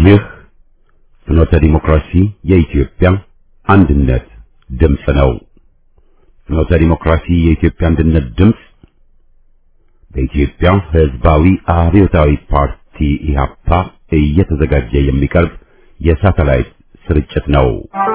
ይህ ፍኖተ ዲሞክራሲ የኢትዮጵያ አንድነት ድምፅ ነው። ፍኖተ ዲሞክራሲ የኢትዮጵያ አንድነት ድምፅ በኢትዮጵያ ሕዝባዊ አብዮታዊ ፓርቲ ኢህአፓ እየተዘጋጀ የሚቀርብ የሳተላይት ስርጭት ነው።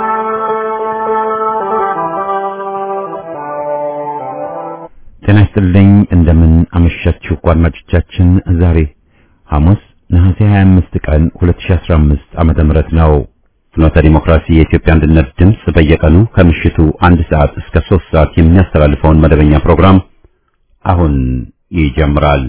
ጤና ይስጥልኝ። እንደምን አመሻችሁ አድማጮቻችን። ዛሬ ሐሙስ ነሐሴ 25 ቀን 2015 ዓመተ ምህረት ነው። ፍኖተ ዲሞክራሲ የኢትዮጵያ አንድነት ድምፅ በየቀኑ ከምሽቱ አንድ ሰዓት እስከ 3 ሰዓት የሚያስተላልፈውን መደበኛ ፕሮግራም አሁን ይጀምራል።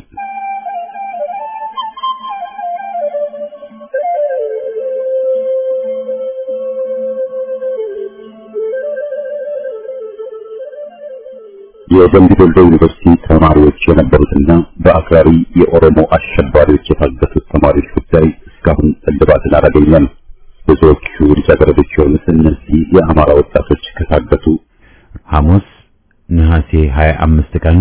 የደምቢ ዶሎ ዩኒቨርሲቲ ተማሪዎች የነበሩትና በአክራሪ የኦሮሞ አሸባሪዎች የታገቱት ተማሪዎች ጉዳይ እስካሁን እልባትን አላገኘም። ብዙዎቹ ልጃገረዶች የሆኑት እነዚህ የአማራ ወጣቶች ከታገቱ ሐሙስ ነሐሴ 25 ቀን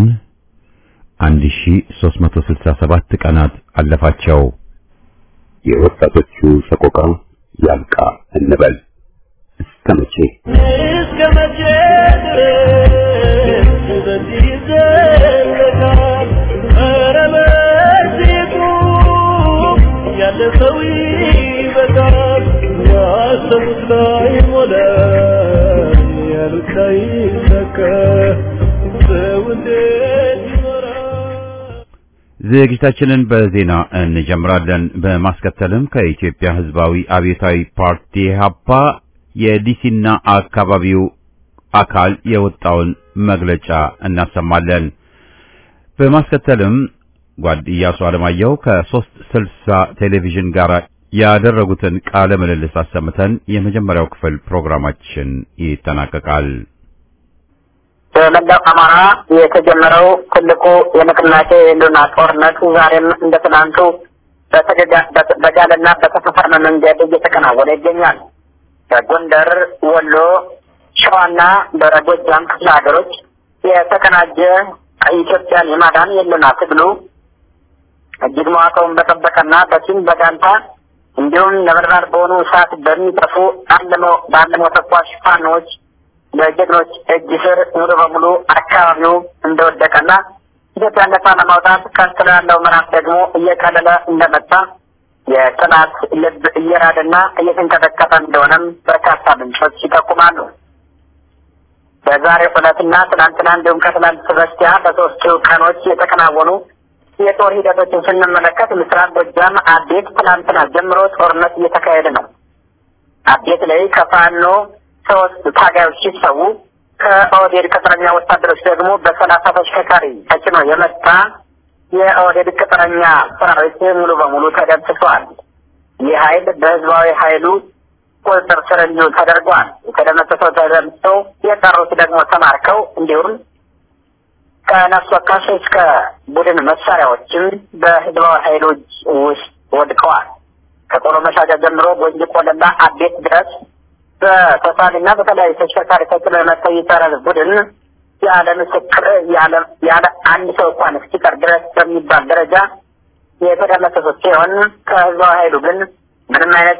1367 ቀናት አለፋቸው። የወጣቶቹ ሰቆቃ ያልቃ እንበል እስከ መቼ እስከ መቼ ድረስ በዚህ ይዘለቃል? ኧረ በዚሁ ያለፈው ይበቃል። ያሰቡት ላይ ሞላ፣ ያሉት ላይ ሰከ ሰው እንዴት ይኖራል? ዝግጅታችንን በዜና እንጀምራለን። በማስከተልም ከኢትዮጵያ ሕዝባዊ አብዮታዊ ፓርቲ ኢህአፓ የዲሲና አካባቢው አካል የወጣውን መግለጫ እናሰማለን። በማስከተልም ጓድ ኢያሱ አለማየሁ ከሶስት ስልሳ ቴሌቪዥን ጋር ያደረጉትን ቃለ ምልልስ አሰምተን የመጀመሪያው ክፍል ፕሮግራማችን ይጠናቀቃል። በመላው አማራ የተጀመረው ትልቁ የንቅናቄ የህልውና ጦርነት ዛሬም እንደ ትናንቱ በተገጋ- በጋለና በተፈፈርመ መንገድ እየተከናወነ ይገኛል። በጎንደር፣ ወሎ፣ ሸዋና በጎጃም ክፍለ ሀገሮች የተቀናጀ ኢትዮጵያን የማዳን የህልውና ትግሉ እጅግ መዋቅሩን በጠበቀና በቲም በጋንታ እንዲሁም ነበልባል በሆኑ እሳት በሚጠፉ አለመው ባለመው ተኳሽ ፋኖች በጀግኖች እጅ ስር ሙሉ በሙሉ አካባቢው እንደወደቀና ኢትዮጵያን ነጻ ለማውጣት ቀጥሎ ያለው ምዕራፍ ደግሞ እየቀለለ እንደመጣ የጠላት ልብ እየራደና እየተንቀጠቀጠ እንደሆነም በርካታ ምንጮች ይጠቁማሉ። በዛሬው ዕለትና ትናንትና እንዲሁም ከትናንት በስቲያ በሶስቱ ቀኖች የተከናወኑ የጦር ሂደቶችን ስንመለከት ምስራቅ ጎጃም አዴት ትናንትና ጀምሮ ጦርነት እየተካሄደ ነው። አዴት ላይ ከፋኖ ሶስት ታጋዮች ሲሰዉ ከኦህዴድ ቅጥረኛ ወታደሮች ደግሞ በሰላሳ ተሽከርካሪ ተጭኖ የመጣ የኦህዴድ ቅጥረኛ ሰራዊት ሙሉ በሙሉ ተደምስሷል። ይህ ኃይል በህዝባዊ ኃይሉ ቁጥጥር ስር እንዲውል ተደርጓል። የተደመሰሰው ተደምሶ የቀሩት ደግሞ ተማርከው እንዲሁም ከነፍስ ወከፍ እስከ ቡድን መሳሪያዎችም በህዝባዊ ኃይሎች ውስጥ ወድቀዋል። ከቆሎ መሻጃ ጀምሮ ጎንጂ ቆለላ አቤት ድረስ በተሳሪና በተለያዩ ተሽከርካሪ ተጭኖ የመጣው የጠረር ቡድን ያለ ምስክር ያለ ያለ አንድ ሰው እንኳን እስኪቀር ድረስ በሚባል ደረጃ የተደመሰሱት ሲሆን ከህዝባዊ ኃይሉ ግን ምንም አይነት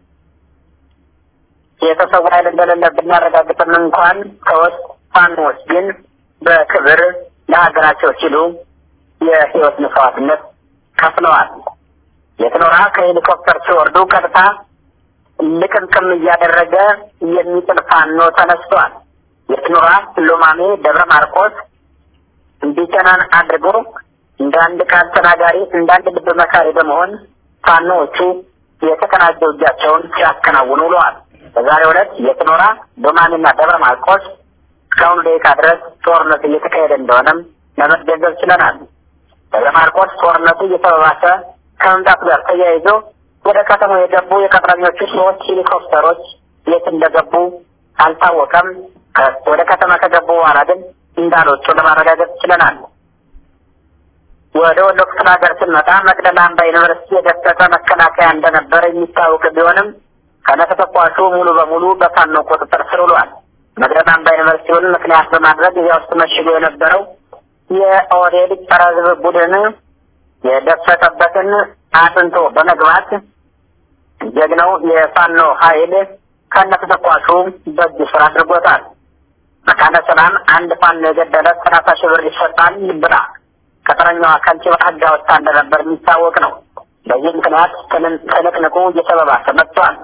የተሰው ኃይል እንደሌለ ብናረጋግጥም እንኳን ከውስጥ ፋኖዎች ግን በክብር ለሀገራቸው ሲሉ የህይወት መስዋዕትነት ከፍለዋል። የትኖራ ከሄሊኮፕተር ሲወርዱ ቀጥታ ልቅምቅም እያደረገ የሚጥል ፋኖ ተነስቷል። የትኖራ ሎማሜ፣ ደብረ ማርቆስ እንዲጨናን አድርጎ እንደ አንድ ቃል ተናጋሪ እንደ አንድ ልብ መካሪ በመሆን ፋኖዎቹ የተቀናጀ እጃቸውን ሲያከናውኑ ውለዋል። በዛሬው ዕለት የትኖራ ሎማሜና ደብረ ማርቆስ እስካሁኑ ደቂቃ ድረስ ጦርነቱ እየተካሄደ እንደሆነም ለመገንዘብ ችለናል። ደብረ ማርቆስ ጦርነቱ እየተባባሰ ከመምጣቱ ጋር ተያይዞ ወደ ከተማው የገቡ የቅጥረኞቹ ሶስት ሄሊኮፕተሮች የት እንደገቡ አልታወቀም። ከ- ወደ ከተማ ከገቡ በኋላ ግን እንዳልወጡ ለማረጋገጥ ችለናል። ወደ ወሎ ክፍለ ሀገር ስንመጣ መቅደላ አምባ ዩኒቨርሲቲ የደፈጠ መከላከያ እንደነበረ የሚታወቅ ቢሆንም ከነተተኳሹ ሙሉ በሙሉ በፋኖ ቁጥጥር ስር ውሏል። መቅደላ አምባ ዩኒቨርሲቲውን ምክንያት በማድረግ እዚያ ውስጥ መሽጎ የነበረው የኦህዴድ ጸረ ሕዝብ ቡድን የደፈጠበትን አጥንቶ በመግባት ጀግናው የፋኖ ኃይል ከነተተኳሹ በእጅ ስራ አድርጎታል። መካነ ሰላም አንድ ፋኖ የገደለ ሰላሳ ሺህ ብር ይሰጣል ብላ ቅጥረኛዋ ከንቲባ ሕግ አወጣ እንደነበር የሚታወቅ ነው። በዚህ ምክንያት ትንቅንቁ እየተባባሰ መጥቷል።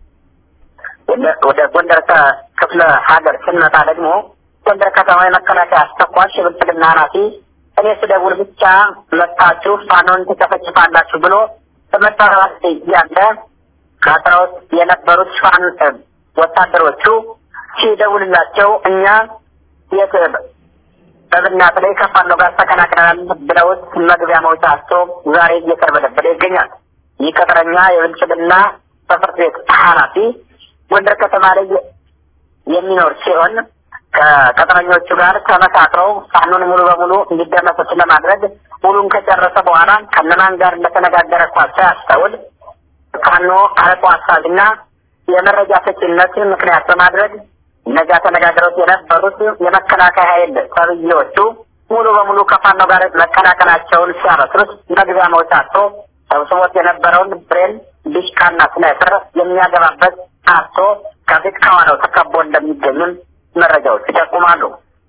ወደ ጎንደር ክፍለ ሀገር ስንመጣ ደግሞ ጎንደር ከተማ የመከላከያ አስተኳሽ የብልጽግና ኃላፊ እኔ ስደውል ብቻ መታችሁ ፋኖን ትጨፈጭፋላችሁ ብሎ በመጠራት እያለ ከአስራውት የነበሩት ፋን ወታደሮቹ ሲደውልላቸው እኛ የት በብናት ላይ ከፋኖ ጋር ተቀናቅነናል ብለውት መግቢያ መውጫ አጥቶ ዛሬ እየተርበደበደ ይገኛል። ይህ ቅጥረኛ የብልጽግና ጽሕፈት ቤት ኃላፊ ጎንደር ከተማ ላይ የሚኖር ሲሆን ከቅጥረኞቹ ጋር ተመሳጥረው ፋኖን ሙሉ በሙሉ እንዲደመሰስ ለማድረግ ሙሉን ከጨረሰ በኋላ ከነማን ጋር እንደተነጋገረ እንኳ ሳያስተውል ፋኖ አርቆ አሳቢና የመረጃ ሰጪነት ምክንያት በማድረግ እነዚያ ተነጋግረውት የነበሩት የመከላከያ ኃይል ተብዬዎቹ ሙሉ በሙሉ ከፋኖ ጋር መቀላቀላቸውን ሲያበስሩት መግቢያ መውጫ አጥቶ ሰብስቦት የነበረውን ብሬን ዲሽቃና ስናይፐር የሚያገባበት አጥቶ ከፊት ከኋላው ተከቦ እንደሚገኝም መረጃዎች ይጠቁማሉ።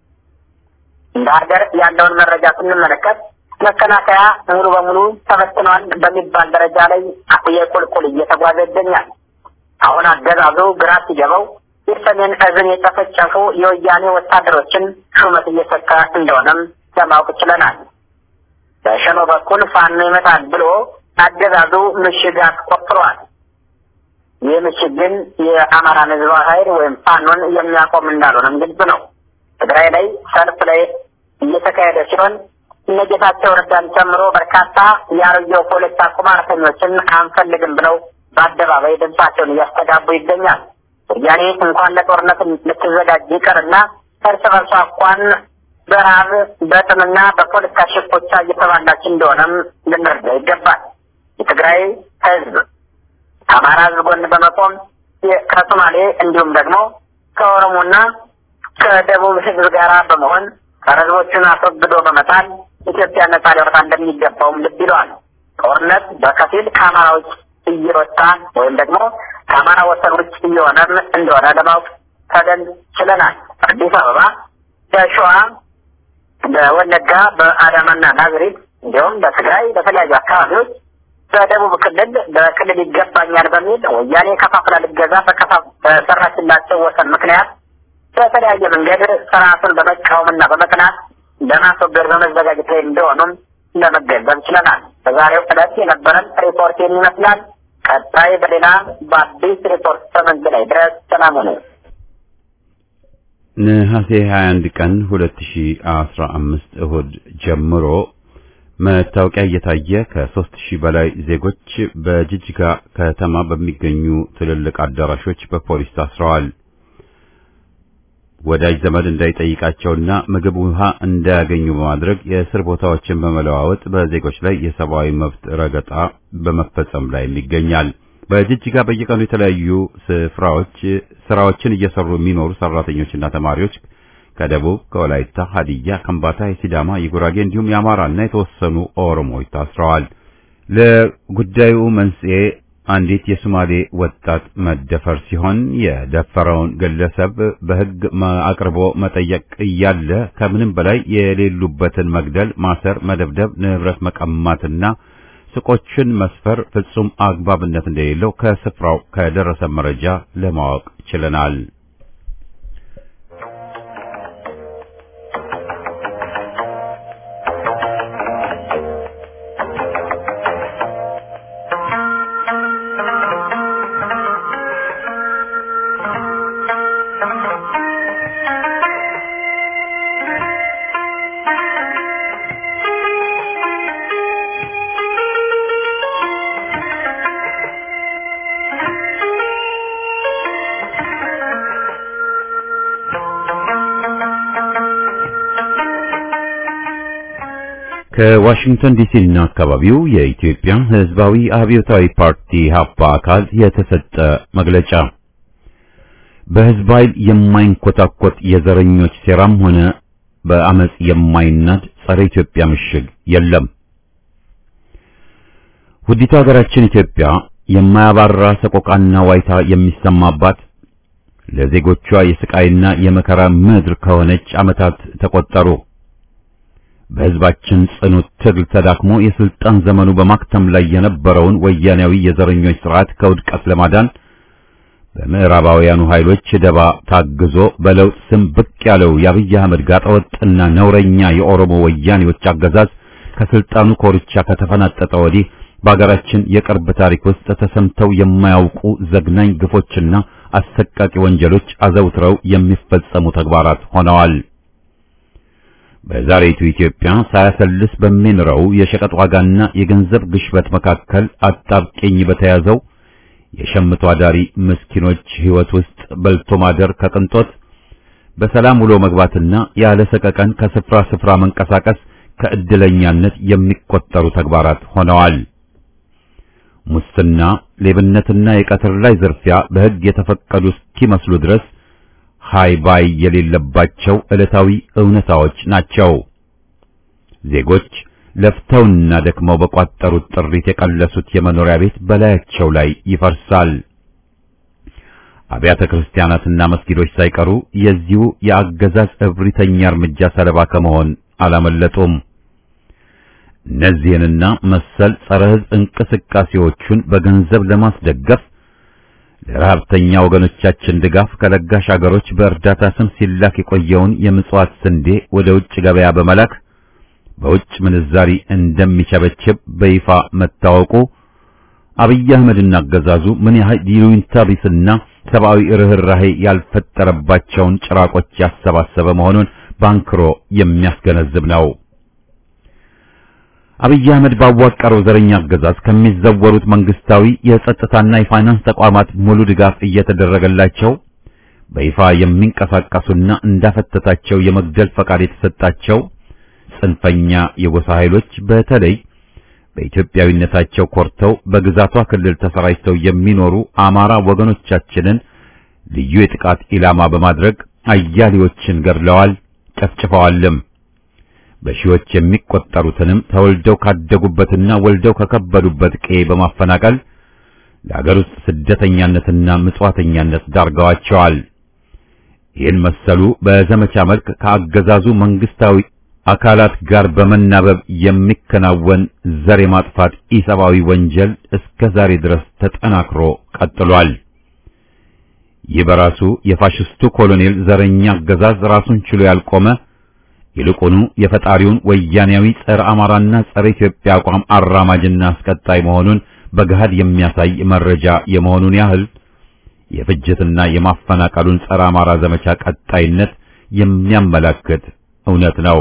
እንደ ሀገር ያለውን መረጃ ስንመለከት መከላከያ ሙሉ በሙሉ ተበትኗል በሚባል ደረጃ ላይ የቁልቁል እየተጓዘ ይገኛል። አሁን አገዛዙ ግራ ሲገባው የሰሜን እዝን የጨፈጨፉ የወያኔ ወታደሮችን ሹመት እየሰጠ እንደሆነም ለማወቅ ችለናል። በሸኖ በኩል ፋኖ ይመጣል ብሎ አገዛዙ ምሽግ አስቆፍሯል። ይህ ምሽግ ግን የአማራን ህዝብ ኃይል ወይም ፋኖን የሚያቆም እንዳልሆነም ግልጽ ነው። ትግራይ ላይ ሰልፍ ላይ እየተካሄደ ሲሆን እነ ጌታቸው ረዳን ጨምሮ በርካታ የአሮጌው ፖለቲካ ቁማርተኞችን አንፈልግም ብለው በአደባባይ ድምጻቸውን እያስተጋቡ ይገኛል። ወያኔ እንኳን ለጦርነት ልትዘጋጅ ይቅርና እርስ በርሷ እንኳን በረሃብ በጥምና በፖለቲካ ሽኩቻ እየተባላች እንደሆነም ልንረዳ ይገባል። የትግራይ ህዝብ ከአማራ ህዝብ ጎን በመቆም ከሶማሌ እንዲሁም ደግሞ ከኦሮሞና ከደቡብ ህዝብ ጋር በመሆን ጸረ ህዝቦቹን አስወግዶ በመጣል ኢትዮጵያ ነጻ ሊወጣ እንደሚገባውም ልብ ይለዋል። ጦርነት በከፊል ከአማራ ውጭ እየወጣ ወይም ደግሞ ከአማራ ወሰን ውጭ እየሆነም እንደሆነ ለማወቅ ተገን ችለናል። አዲስ አበባ፣ በሸዋ፣ በወለጋ፣ በአዳማና ናዝሬት እንዲሁም በትግራይ በተለያዩ አካባቢዎች በደቡብ ክልል በክልል ይገባኛል በሚል ወያኔ ከፋፍላ ልገዛ በሰራችላቸው ወሰን ምክንያት በተለያየ መንገድ ስርዓቱን በመቃወምና በመጥናት ለማስወገድ በመዘጋጀት ላይ እንደሆኑም ለመገንዘብ ችለናል። በዛሬው ዕለት የነበረን ሪፖርት ይመስላል። ቀጣይ በሌላ በአዲስ ሪፖርት ተመንግላይ ድረስ ሰላም ነው። ነሐሴ 21 ቀን 2015 እሁድ ጀምሮ መታወቂያ እየታየ ከሦስት ሺህ በላይ ዜጎች በጅጅጋ ከተማ በሚገኙ ትልልቅ አዳራሾች በፖሊስ ታስረዋል። ወዳጅ ዘመድ እንዳይጠይቃቸውና ምግብ፣ ውሃ እንዳያገኙ በማድረግ የእስር ቦታዎችን በመለዋወጥ በዜጎች ላይ የሰብአዊ መብት ረገጣ በመፈጸም ላይ ይገኛል። በጅጅጋ በየቀኑ የተለያዩ ስፍራዎች ስራዎችን እየሰሩ የሚኖሩ ሰራተኞችና ተማሪዎች ከደቡብ፣ ከወላይታ፣ ሀዲያ፣ ከምባታ፣ የሲዳማ፣ የጉራጌ እንዲሁም የአማራና የተወሰኑ ኦሮሞዎች ታስረዋል። ለጉዳዩ መንስኤ አንዲት የሶማሌ ወጣት መደፈር ሲሆን የደፈረውን ግለሰብ በሕግ አቅርቦ መጠየቅ እያለ ከምንም በላይ የሌሉበትን መግደል፣ ማሰር፣ መደብደብ፣ ንብረት መቀማትና ሱቆችን መስፈር ፍጹም አግባብነት እንደሌለው ከስፍራው ከደረሰ መረጃ ለማወቅ ችለናል። ከዋሽንግተን ዲሲ እና አካባቢው የኢትዮጵያ ሕዝባዊ አብዮታዊ ፓርቲ ሀፓ አካል የተሰጠ መግለጫ በሕዝብ ኃይል የማይንኮታኮት የዘረኞች ሴራም ሆነ በአመጽ የማይናድ ጸረ ኢትዮጵያ ምሽግ የለም። ውዲቱ ሀገራችን ኢትዮጵያ የማያባራ ሰቆቃና ዋይታ የሚሰማባት ለዜጎቿ የስቃይና የመከራ ምድር ከሆነች ዓመታት ተቆጠሩ። በሕዝባችን ጽኑ ትግል ተዳክሞ የስልጣን ዘመኑ በማክተም ላይ የነበረውን ወያኔያዊ የዘረኞች ስርዓት ከውድቀት ለማዳን በምዕራባውያኑ ኃይሎች ደባ ታግዞ በለውጥ ስም ብቅ ያለው የአብይ አህመድ ጋጠወጥና ነውረኛ የኦሮሞ ወያኔዎች አገዛዝ ከስልጣኑ ኮርቻ ከተፈናጠጠ ወዲህ በአገራችን የቅርብ ታሪክ ውስጥ ተሰምተው የማያውቁ ዘግናኝ ግፎችና አሰቃቂ ወንጀሎች አዘውትረው የሚፈጸሙ ተግባራት ሆነዋል። በዛሬቱ ኢትዮጵያ ሳያሰልስ በሚንረው የሸቀጥ ዋጋና የገንዘብ ግሽበት መካከል አጣብቂኝ በተያዘው የሸምቶ አዳሪ ምስኪኖች ሕይወት ውስጥ በልቶ ማደር ከቅንጦት በሰላም ውሎ መግባትና ያለ ሰቀቀን ከስፍራ ስፍራ መንቀሳቀስ ከእድለኛነት የሚቆጠሩ ተግባራት ሆነዋል። ሙስና፣ ሌብነትና የቀትር ላይ ዝርፊያ በሕግ የተፈቀዱ እስኪመስሉ ድረስ ሃይ ባይ የሌለባቸው ዕለታዊ እውነታዎች ናቸው። ዜጎች ለፍተውና ደክመው በቋጠሩት ጥሪት የቀለሱት የመኖሪያ ቤት በላያቸው ላይ ይፈርሳል። አብያተ ክርስቲያናትና መስጊዶች ሳይቀሩ የዚሁ የአገዛዝ እብሪተኛ እርምጃ ሰለባ ከመሆን አላመለጡም። እነዚህንና መሰል ጸረ ሕዝብ እንቅስቃሴዎቹን በገንዘብ ለማስደገፍ ለረሀብተኛ ወገኖቻችን ድጋፍ ከለጋሽ አገሮች በእርዳታ ስም ሲላክ የቆየውን የምጽዋት ስንዴ ወደ ውጭ ገበያ በመላክ በውጭ ምንዛሪ እንደሚቸበችብ በይፋ መታወቁ አብይ አህመድና አገዛዙ ምን ያህል ይሉኝታ ቢስና ሰብአዊ ርኅራሄ ያልፈጠረባቸውን ጭራቆች ያሰባሰበ መሆኑን ባንክሮ የሚያስገነዝብ ነው። አብይ አህመድ ባዋቀረው ዘረኛ አገዛዝ ከሚዘወሩት መንግስታዊ የጸጥታና የፋይናንስ ተቋማት ሙሉ ድጋፍ እየተደረገላቸው በይፋ የሚንቀሳቀሱና እንዳፈተታቸው የመግደል ፈቃድ የተሰጣቸው ጽንፈኛ የጎሳ ኃይሎች በተለይ በኢትዮጵያዊነታቸው ኮርተው በግዛቷ ክልል ተሰራጭተው የሚኖሩ አማራ ወገኖቻችንን ልዩ የጥቃት ኢላማ በማድረግ አያሌዎችን ገድለዋል፣ ጨፍጭፈዋልም። በሺዎች የሚቆጠሩትንም ተወልደው ካደጉበትና ወልደው ከከበዱበት ቀዬ በማፈናቀል ለአገር ውስጥ ስደተኛነትና ምጽዋተኛነት ዳርገዋቸዋል። ይህን መሰሉ በዘመቻ መልክ ከአገዛዙ መንግስታዊ አካላት ጋር በመናበብ የሚከናወን ዘር የማጥፋት ኢሰብአዊ ወንጀል እስከ ዛሬ ድረስ ተጠናክሮ ቀጥሏል። ይህ በራሱ የፋሽስቱ ኮሎኔል ዘረኛ አገዛዝ ራሱን ችሎ ያልቆመ ይልቁኑ የፈጣሪውን ወያኔያዊ ጸረ አማራና ጸረ ኢትዮጵያ አቋም አራማጅና አስቀጣይ መሆኑን በገሃድ የሚያሳይ መረጃ የመሆኑን ያህል የፍጅትና የማፈናቀሉን ጸረ አማራ ዘመቻ ቀጣይነት የሚያመላክት እውነት ነው።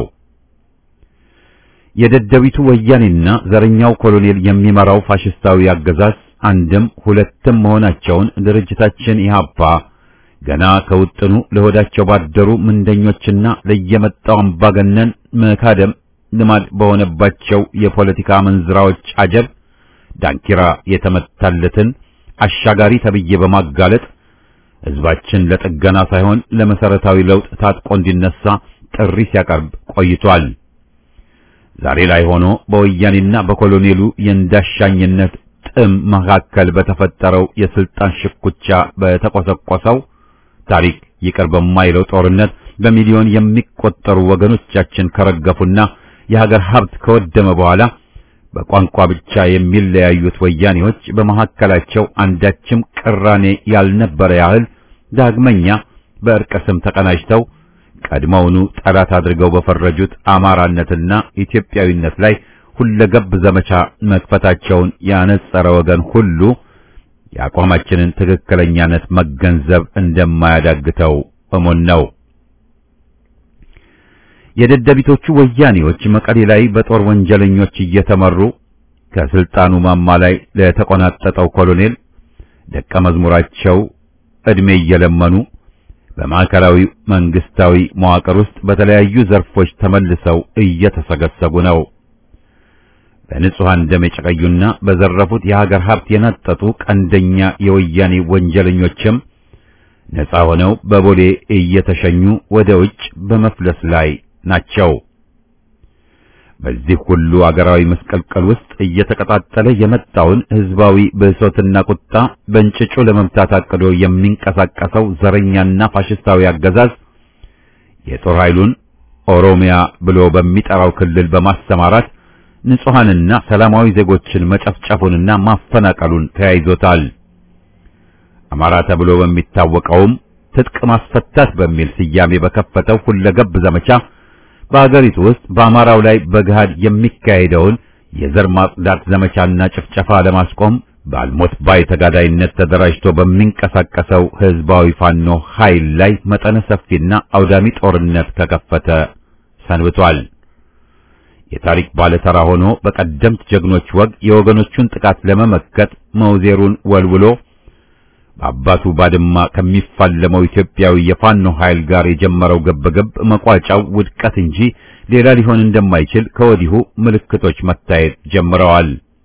የደደቢቱ ወያኔና ዘረኛው ኮሎኔል የሚመራው ፋሽስታዊ አገዛዝ አንድም ሁለትም መሆናቸውን ድርጅታችን ኢህአፓ ገና ከውጥኑ ለሆዳቸው ባደሩ ምንደኞችና ለየመጣው አምባገነን መካደም ልማድ በሆነባቸው የፖለቲካ መንዝራዎች አጀብ ዳንኪራ የተመታለትን አሻጋሪ ተብዬ በማጋለጥ ሕዝባችን ለጥገና ሳይሆን ለመሰረታዊ ለውጥ ታጥቆ እንዲነሳ ጥሪ ሲያቀርብ ቆይቷል። ዛሬ ላይ ሆኖ በወያኔና በኮሎኔሉ የእንዳሻኝነት ጥም መካከል በተፈጠረው የስልጣን ሽኩቻ በተቆሰቆሰው ታሪክ ይቅር በማይለው ጦርነት በሚሊዮን የሚቆጠሩ ወገኖቻችን ከረገፉና የሀገር ሀብት ከወደመ በኋላ በቋንቋ ብቻ የሚለያዩት ወያኔዎች በመካከላቸው አንዳችም ቅራኔ ያልነበረ ያህል ዳግመኛ በእርቀ ስም ተቀናጅተው ቀድሞውኑ ጠላት አድርገው በፈረጁት አማራነትና ኢትዮጵያዊነት ላይ ሁለገብ ዘመቻ መክፈታቸውን ያነጸረ ወገን ሁሉ የአቋማችንን ትክክለኛነት መገንዘብ እንደማያዳግተው እሙን ነው። የደደቢቶቹ ወያኔዎች መቀሌ ላይ በጦር ወንጀለኞች እየተመሩ ከስልጣኑ ማማ ላይ ለተቆናጠጠው ኮሎኔል ደቀ መዝሙራቸው ዕድሜ እየለመኑ በማዕከላዊ መንግስታዊ መዋቅር ውስጥ በተለያዩ ዘርፎች ተመልሰው እየተሰገሰጉ ነው። በንጹሐን ደም የጨቀዩና በዘረፉት የሀገር ሀብት የነጠጡ ቀንደኛ የወያኔ ወንጀለኞችም ነፃ ሆነው በቦሌ እየተሸኙ ወደ ውጭ በመፍለስ ላይ ናቸው። በዚህ ሁሉ አገራዊ መስቀልቀል ውስጥ እየተቀጣጠለ የመጣውን ህዝባዊ ብሶትና ቁጣ በእንጭጩ ለመምታት አቅዶ የሚንቀሳቀሰው ዘረኛና ፋሽስታዊ አገዛዝ የጦር ኃይሉን ኦሮሚያ ብሎ በሚጠራው ክልል በማሰማራት ንጹሐንና ሰላማዊ ዜጎችን መጨፍጨፉንና ማፈናቀሉን ተያይዞታል። አማራ ተብሎ በሚታወቀውም ትጥቅ ማስፈታት በሚል ስያሜ በከፈተው ሁለገብ ዘመቻ በአገሪቱ ውስጥ በአማራው ላይ በገሃድ የሚካሄደውን የዘር ማጽዳት ዘመቻና ጭፍጨፋ ለማስቆም በአልሞት ባይ ተጋዳይነት ተደራጅቶ በሚንቀሳቀሰው ህዝባዊ ፋኖ ኃይል ላይ መጠነ ሰፊና አውዳሚ ጦርነት ከከፈተ ሰንብቷል። የታሪክ ባለተራ ሆኖ በቀደምት ጀግኖች ወግ የወገኖቹን ጥቃት ለመመከት መውዜሩን ወልውሎ በአባቱ ባድማ ከሚፋለመው ኢትዮጵያዊ የፋኖ ኃይል ጋር የጀመረው ግብግብ መቋጫው ውድቀት እንጂ ሌላ ሊሆን እንደማይችል ከወዲሁ ምልክቶች መታየት ጀምረዋል።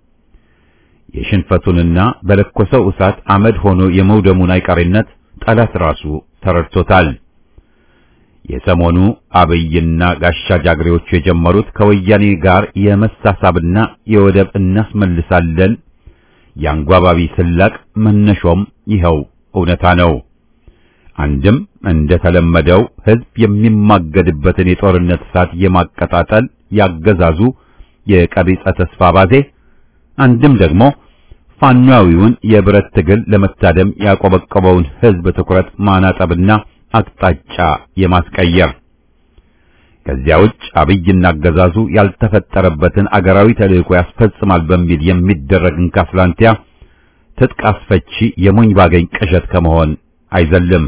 የሽንፈቱንና በለኮሰው እሳት አመድ ሆኖ የመውደሙን አይቀሬነት ጠላት ራሱ ተረድቶታል። የሰሞኑ አብይና ጋሻ ጃግሬዎቹ የጀመሩት ከወያኔ ጋር የመሳሳብና የወደብ እናስመልሳለን የአንጓባቢ ስላቅ መነሾም ይኸው እውነታ ነው። አንድም እንደተለመደው ህዝብ የሚማገድበትን የጦርነት እሳት የማቀጣጠል ያገዛዙ የቀቢጸ ተስፋ ባዜ፣ አንድም ደግሞ ፋኗዊውን የብረት ትግል ለመታደም ያቆበቆበውን ህዝብ ትኩረት ማናጠብና አቅጣጫ የማስቀየር ከዚያ ውጭ አብይና አገዛዙ ያልተፈጠረበትን አገራዊ ተልዕኮ ያስፈጽማል በሚል የሚደረግ እንካስላንቲያ ትጥቅ አስፈቺ የሞኝ ባገኝ ቅዠት ከመሆን አይዘልም።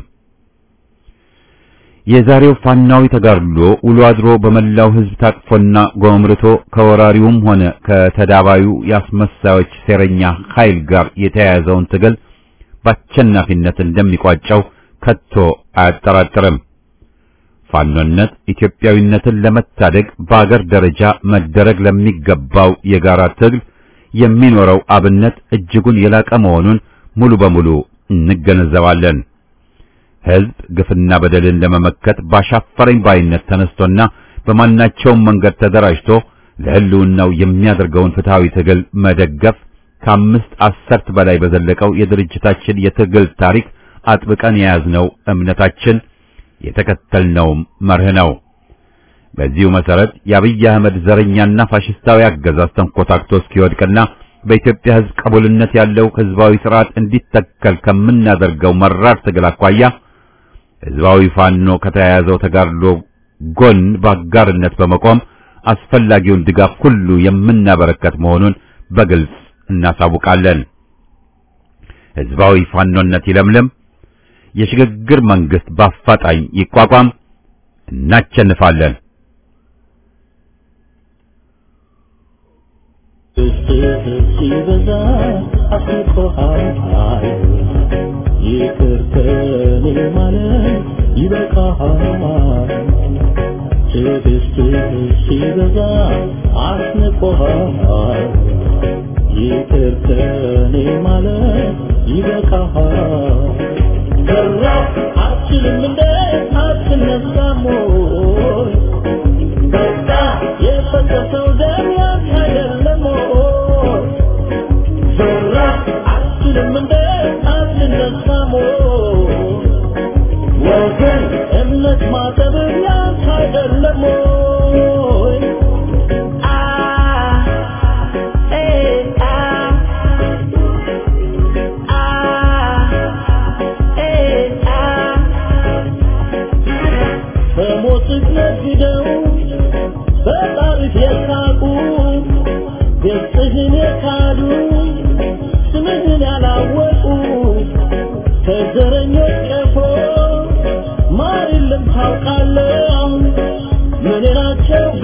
የዛሬው ፋናዊ ተጋድሎ ውሎ አድሮ በመላው ህዝብ ታቅፎና ጎምርቶ ከወራሪውም ሆነ ከተዳባዩ የአስመሳዮች ሴረኛ ኃይል ጋር የተያያዘውን ትግል በአሸናፊነት እንደሚቋጨው ከቶ አያጠራጥርም። ፋኖነት ኢትዮጵያዊነትን ለመታደግ በአገር ደረጃ መደረግ ለሚገባው የጋራ ትግል የሚኖረው አብነት እጅጉን የላቀ መሆኑን ሙሉ በሙሉ እንገነዘባለን። ህዝብ ግፍና በደልን ለመመከት ባሻፈረኝ ባይነት ተነስቶና በማናቸውም መንገድ ተደራጅቶ ለህልውናው የሚያደርገውን ፍትሃዊ ትግል መደገፍ ከአምስት አሰርት በላይ በዘለቀው የድርጅታችን የትግል ታሪክ አጥብቀን የያዝነው እምነታችን የተከተልነውም መርህ ነው። በዚሁ መሰረት የአብይ አህመድ ዘረኛና ፋሽስታዊ አገዛዝ ተንኮታክቶ እስኪወድቅና በኢትዮጵያ ህዝብ ቀቡልነት ያለው ህዝባዊ ስርዓት እንዲተከል ከምናደርገው መራር ትግል አኳያ ህዝባዊ ፋኖ ከተያያዘው ተጋድሎ ጎን በአጋርነት በመቆም አስፈላጊውን ድጋፍ ሁሉ የምናበረከት መሆኑን በግልጽ እናሳውቃለን። ህዝባዊ ፋኖነት ይለምልም። የሽግግር መንግስት በአፋጣኝ ይቋቋም። እናቸንፋለን። ሲበዛ አስቆሃል ይቅር ከኔ ማለት ይበቃሃል ትዕግስትህ ሲበዛ አስንቆሃል ይቅር ከኔ ማለት ይበቃሃል ሰራ አትችልም እንደ አትነሳም ወይ በቃ የፈሰሰው ደም ያንተ አይደለም ወይ ሰራ አትችልም እንደ አትነሳም ወይ ወገን እምነት ማጠብ ያንተ አይደለም ወይ አ ኤ አ በሞትህ ነግደው በጣሪፍ የሳቁ ገጽህን የካዱ ስምህን ያላወቁ ከዘረኞች ቀፎ ማር የለም ታውቃለህ ምን ናቸው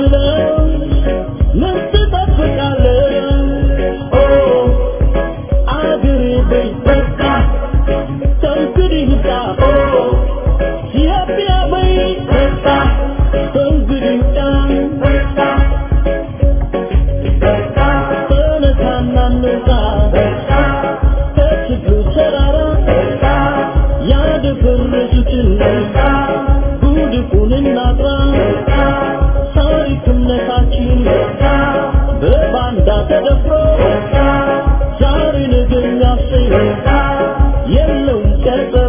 የለውም ቀጠሮ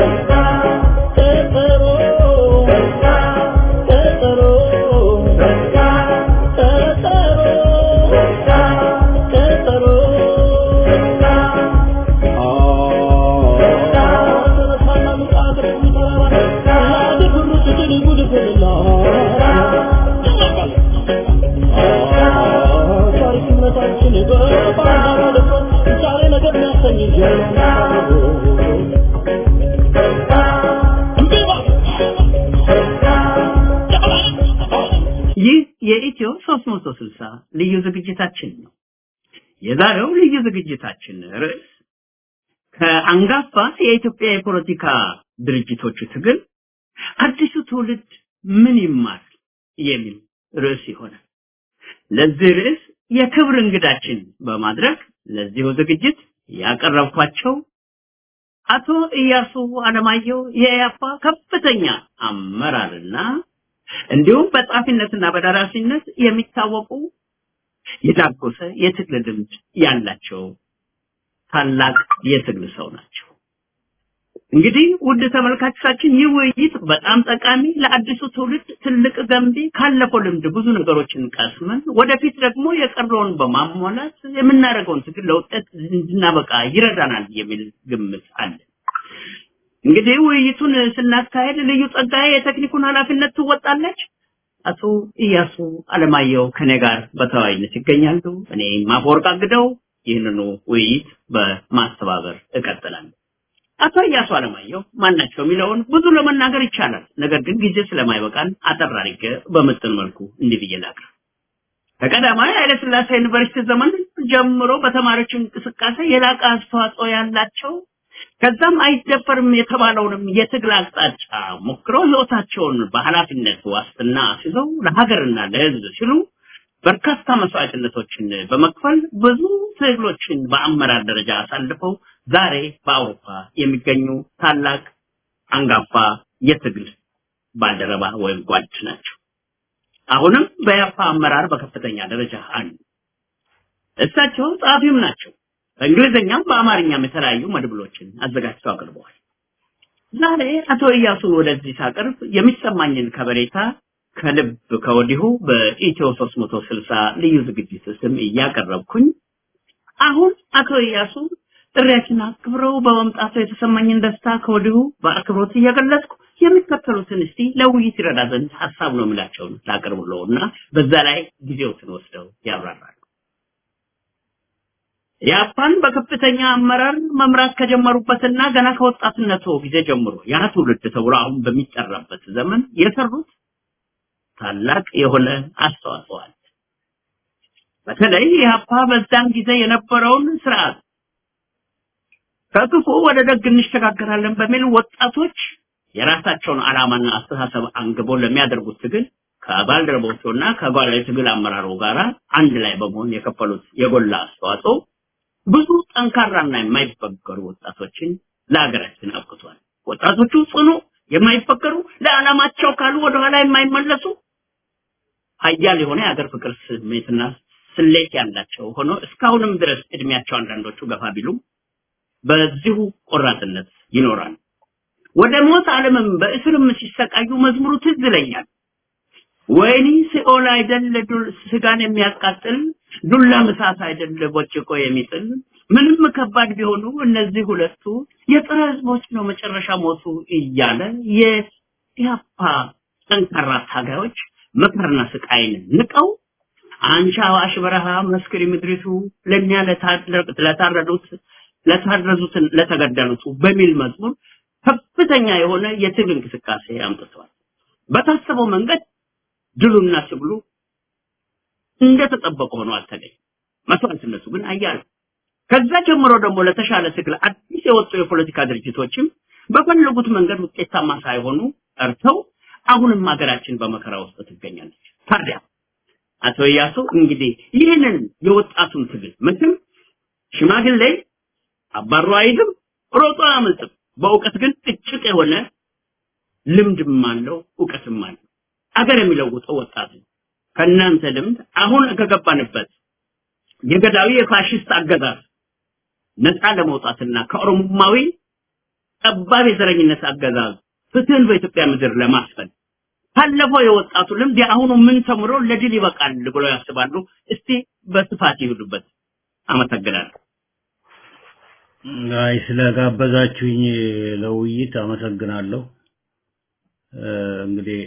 ቀጠሮ ቀጠሮ ቀጠሮ ይህ የኢትዮ 360 ልዩ ዝግጅታችን ነው። የዛሬው ልዩ ዝግጅታችን ርዕስ ከአንጋፋ የኢትዮጵያ የፖለቲካ ድርጅቶቹ ትግል አዲሱ ትውልድ ምን ይማር የሚል ርዕስ ይሆናል። ለዚህ ርዕስ የክብር እንግዳችን በማድረግ ለዚሁ ዝግጅት ያቀረብኳቸው አቶ ኢያሱ አለማየሁ የኢያፓ ከፍተኛ አመራርና እንዲሁም በጻፊነትና በደራሲነት የሚታወቁ የዳጎሰ የትግል ልምድ ያላቸው ታላቅ የትግል ሰው ናቸው። እንግዲህ ውድ ተመልካቾቻችን ይህ ውይይት በጣም ጠቃሚ ለአዲሱ ትውልድ ትልቅ ገንቢ ካለፈው ልምድ ብዙ ነገሮችን ቀስመን ወደፊት ደግሞ የቀረውን በማሟላት የምናደርገውን ትግል ለውጤት እንድናበቃ ይረዳናል የሚል ግምት አለ። እንግዲህ ውይይቱን ስናካሄድ ልዩ ጸጋዬ የቴክኒኩን ኃላፊነት ትወጣለች። አቶ ኢያሱ አለማየሁ ከኔ ጋር በተወያይነት ይገኛሉ። እኔ ማፈወርቅ አግደው ይህንኑ ውይይት በማስተባበር እቀጥላለሁ። አቶ ኢያሱ አለማየሁ ማን ናቸው የሚለውን ብዙ ለመናገር ይቻላል። ነገር ግን ጊዜ ስለማይበቃን አጠር አድርጌ በምጥን መልኩ እንዲህ ብዬ ላቅርብ። ከቀዳማዊ ኃይለሥላሴ ዩኒቨርሲቲ ዘመን ጀምሮ በተማሪዎች እንቅስቃሴ የላቀ አስተዋጽኦ ያላቸው ከዛም አይደፈርም የተባለውንም የትግል አቅጣጫ ሞክረው ህይወታቸውን በኃላፊነት ዋስትና አስይዘው ለሀገርና ለህዝብ ሲሉ በርካታ መስዋዕትነቶችን በመክፈል ብዙ ትግሎችን በአመራር ደረጃ አሳልፈው ዛሬ በአውሮፓ የሚገኙ ታላቅ አንጋፋ የትግል ባልደረባ ወይም ጓድ ናቸው። አሁንም በያፋ አመራር በከፍተኛ ደረጃ አሉ። እሳቸው ጸሐፊም ናቸው። በእንግሊዝኛም በአማርኛም የተለያዩ መድብሎችን አዘጋጅተው አቅርበዋል። ዛሬ አቶ ኢያሱን ወደዚህ ሳቀርብ የሚሰማኝን ከበሬታ ከልብ ከወዲሁ በኢትዮ 360 ልዩ ዝግጅት ስም እያቀረብኩኝ አሁን አቶ ኢያሱ ጥሪያችን አክብረው በመምጣቱ የተሰማኝን ደስታ ከወዲሁ በአክብሮት እየገለጽኩ የሚከተሉትን እስቲ ለውይይት ይረዳ ዘንድ ሀሳብ ነው የምላቸውን ላቅርብለው እና በዛ ላይ ጊዜዎትን ወስደው ያብራራሉ። ያፓን በከፍተኛ አመራር መምራት ከጀመሩበትና ገና ከወጣትነቱ ጊዜ ጀምሮ ያ ትውልድ ተብሎ አሁን በሚጠራበት ዘመን የሰሩት ታላቅ የሆነ አስተዋጽኦ አለ። በተለይ ኢህአፓ በዛን ጊዜ የነበረውን ስርዓት ከክፉ ወደ ደግ እንሸጋገራለን በሚል ወጣቶች የራሳቸውን ዓላማና አስተሳሰብ አንግበው ለሚያደርጉት ትግል ከባልደረቦቹና ከጓላ ትግል አመራሩ ጋር አንድ ላይ በመሆን የከፈሉት የጎላ አስተዋጽኦ ብዙ ጠንካራና የማይበገሩ ወጣቶችን ለሀገራችን አብቅቷል። ወጣቶቹ ጽኑ፣ የማይፈከሩ ለዓላማቸው ካሉ ወደኋላ የማይመለሱ ሀያል የሆነ የሀገር ፍቅር ስሜትና ስሌት ያላቸው ሆኖ እስካሁንም ድረስ እድሜያቸው አንዳንዶቹ ገፋ ቢሉም በዚሁ ቆራጥነት ይኖራል። ወደ ሞት ዓለምም በእስርም ሲሰቃዩ መዝሙሩ ትዝ ይለኛል። ወይኒ ሲኦል አይደል ስጋን የሚያቃጥል ዱላም እሳት አይደል ቦጭቆ የሚጥል ምንም ከባድ ቢሆኑ እነዚህ ሁለቱ የጥረ ህዝቦች ነው መጨረሻ ሞቱ እያለ የኢህአፓ ጠንካራ ታጋዮች መከርና ስቃይን ንቀው አንቺ አዋሽ በረሃ መስክሪ ምድሪቱ ለእኛ ለታረዱት ለታረዙትን ለተገደሉት በሚል መዝሙር ከፍተኛ የሆነ የትግል እንቅስቃሴ አምጥተዋል። በታሰበው መንገድ ድሉና ትግሉ እንደተጠበቀ ሆኖ አልተገኘም። መስዋዕትነቱ ግን አያለ። ከዛ ጀምሮ ደግሞ ለተሻለ ትግል አዲስ የወጡ የፖለቲካ ድርጅቶችም በፈለጉት መንገድ ውጤታማ ሳይሆኑ ቀርተው አሁንም ሀገራችን በመከራ ውስጥ ትገኛለች። ታዲያ አቶ ኢያሱ እንግዲህ ይህንን የወጣቱን ትግል ምክም ሽማግሌ አባሮ አይልም፣ ሮጦ አያመልጥም። በእውቀት ግን እጭቅ የሆነ ልምድም አለው እውቀትም አለው። አገር የሚለውጠው ወጣት ነው። ከእናንተ ልምድ አሁን ከገባንበት የገዳዊ የፋሽስት አገዛዝ ነፃ ለመውጣትና ከኦሮሞማዊ ጠባብ የዘረኝነት አገዛዝ ፍትህን በኢትዮጵያ ምድር ለማስፈን ካለፈው የወጣቱ ልምድ የአሁኑ ምን ተምሮ ለድል ይበቃል ብለው ያስባሉ? እስቲ በስፋት ይሁዱበት። አመሰግናለሁ። አይ ስለጋበዛችሁኝ ለውይይት አመሰግናለሁ። እንግዲህ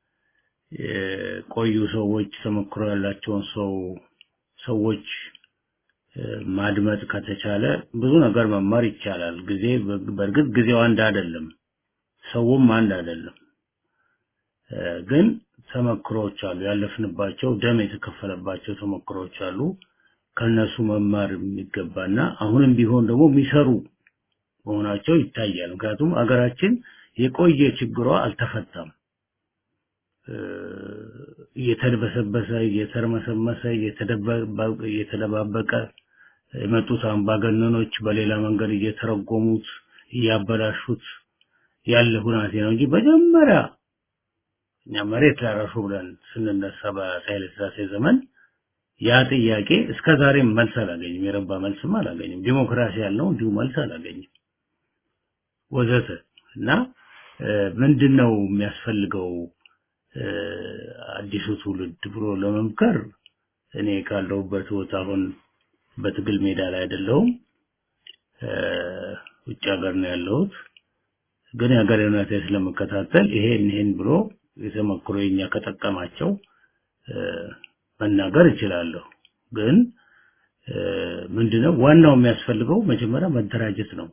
የቆዩ ሰዎች ተሞክሮ ያላቸውን ሰው ሰዎች ማድመጥ ከተቻለ ብዙ ነገር መማር ይቻላል። ጊዜ በእርግጥ ጊዜው አንድ አይደለም፣ ሰውም አንድ አይደለም። ግን ተመክሮዎች አሉ፣ ያለፍንባቸው ደም የተከፈለባቸው ተመክሮዎች አሉ። ከነሱ መማር የሚገባና አሁንም ቢሆን ደግሞ የሚሰሩ መሆናቸው ይታያል። ምክንያቱም አገራችን የቆየ ችግሯ አልተፈታም። እየተደበሰበሰ እየተርመሰመሰ እየተደባበቀ የመጡት አምባገነኖች በሌላ መንገድ እየተረጎሙት እያበላሹት ያለ ሁናቴ ነው እንጂ መጀመሪያ እኛ መሬት ላራሹ ብለን ስንነሳ በኃይለ ሥላሴ ዘመን ያ ጥያቄ እስከ ዛሬም መልስ አላገኝም። የረባ መልስም አላገኝም። ዲሞክራሲ ያልነው እንዲሁ መልስ አላገኝም ወዘተ እና ምንድነው የሚያስፈልገው አዲሱ ትውልድ ብሎ ለመምከር እኔ ካለሁበት ቦታ አሁን በትግል ሜዳ ላይ አይደለሁም፣ ውጭ ሀገር ነው ያለሁት። ግን የሀገር ሁኔታ ስለመከታተል ይሄን ይሄን ብሎ የተመክሮ የኛ ከጠቀማቸው መናገር እችላለሁ። ግን ምንድነው ዋናው የሚያስፈልገው መጀመሪያ መደራጀት ነው።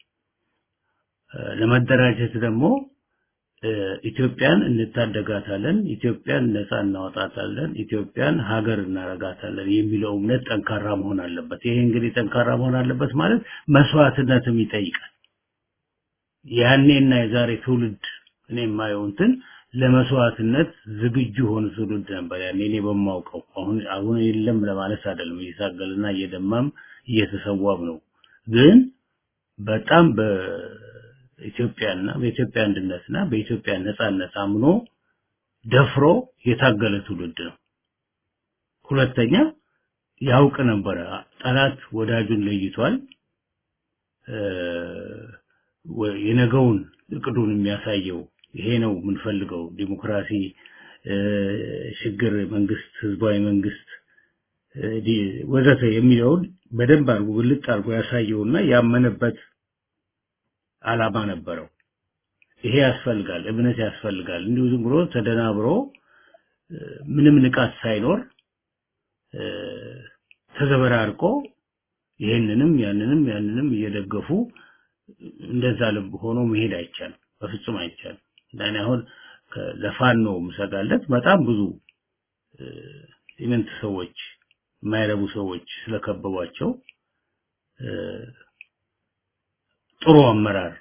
ለመደራጀት ደግሞ ኢትዮጵያን እንታደጋታለን፣ ኢትዮጵያን ነፃ እናወጣታለን፣ ኢትዮጵያን ሀገር እናረጋታለን የሚለው እምነት ጠንካራ መሆን አለበት። ይሄ እንግዲህ ጠንካራ መሆን አለበት ማለት መስዋዕትነትም ይጠይቃል። ያኔና የዛሬ ትውልድ እኔ የማየው እንትን ለመስዋዕትነት ዝግጁ ሆነ ትውልድ ነበር ያኔ እኔ በማውቀው። አሁን አሁን የለም ለማለት አይደለም፣ እየታገልና እየደማም እየተሰዋም ነው። ግን በጣም በኢትዮጵያና በኢትዮጵያ አንድነትና በኢትዮጵያ ነጻነት አምኖ ደፍሮ የታገለ ትውልድ ነው። ሁለተኛ ያውቅ ነበረ፣ ጠላት ወዳጁን ለይቷል። የነገውን እቅዱን የሚያሳየው ይሄ ነው የምንፈልገው፣ ዲሞክራሲ፣ ሽግግር መንግስት፣ ህዝባዊ መንግስት ወዘተ የሚለውን በደንብ አድርጎ ግልጥ አድርጎ ያሳየውና ያመነበት አላማ ነበረው። ይሄ ያስፈልጋል፣ እምነት ያስፈልጋል። እንዲሁ ዝም ብሎ ተደናብሮ ምንም ንቃት ሳይኖር ተዘበራርቆ ይሄንንም ያንንም ያንንም እየደገፉ እንደዛ ልብ ሆኖ መሄድ አይቻልም፣ በፍጹም አይቻልም። እንዳኔ አሁን ለፋኖ ምሰጋለት በጣም ብዙ ኢምንት ሰዎች የማይረቡ ሰዎች ስለከበቧቸው ጥሩ አመራር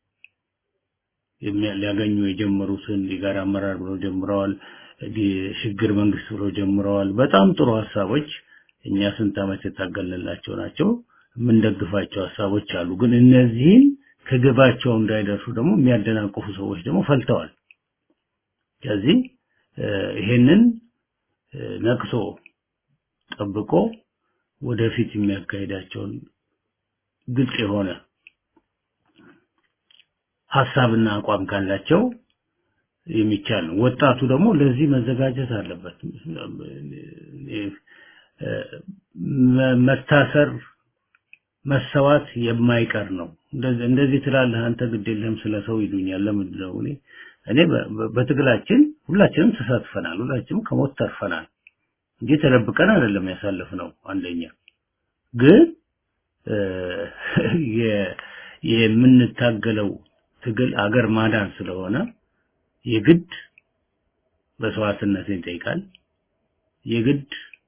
ሊያገኙ የጀመሩትን የጋራ አመራር ብለው ጀምረዋል። ሽግግር መንግስት ብለው ጀምረዋል። በጣም ጥሩ ሀሳቦች እኛ ስንት ዓመት የታገልንላቸው ናቸው። የምንደግፋቸው ሀሳቦች አሉ። ግን እነዚህን ከግባቸው እንዳይደርሱ ደግሞ የሚያደናቅፉ ሰዎች ደግሞ ፈልተዋል። ስለዚህ ይሄንን ነቅሶ ጠብቆ ወደፊት የሚያካሄዳቸውን ግልጽ የሆነ ሀሳብና አቋም ካላቸው የሚቻል ነው። ወጣቱ ደግሞ ለዚህ መዘጋጀት አለበት። መታሰር፣ መሰዋት የማይቀር ነው። እንደዚህ ትላለህ አንተ ግድ የለህም ስለ ሰው ይሉኛል። ለምንድን ነው እኔ እኔ በትግላችን ሁላችንም ተሳትፈናል። ሁላችንም ከሞት ተርፈናል እንጂ ተደብቀን አይደለም ያሳለፍነው። አንደኛ ግን የምንታገለው ትግል አገር ማዳን ስለሆነ የግድ መስዋዕትነትን ይጠይቃል። የግድ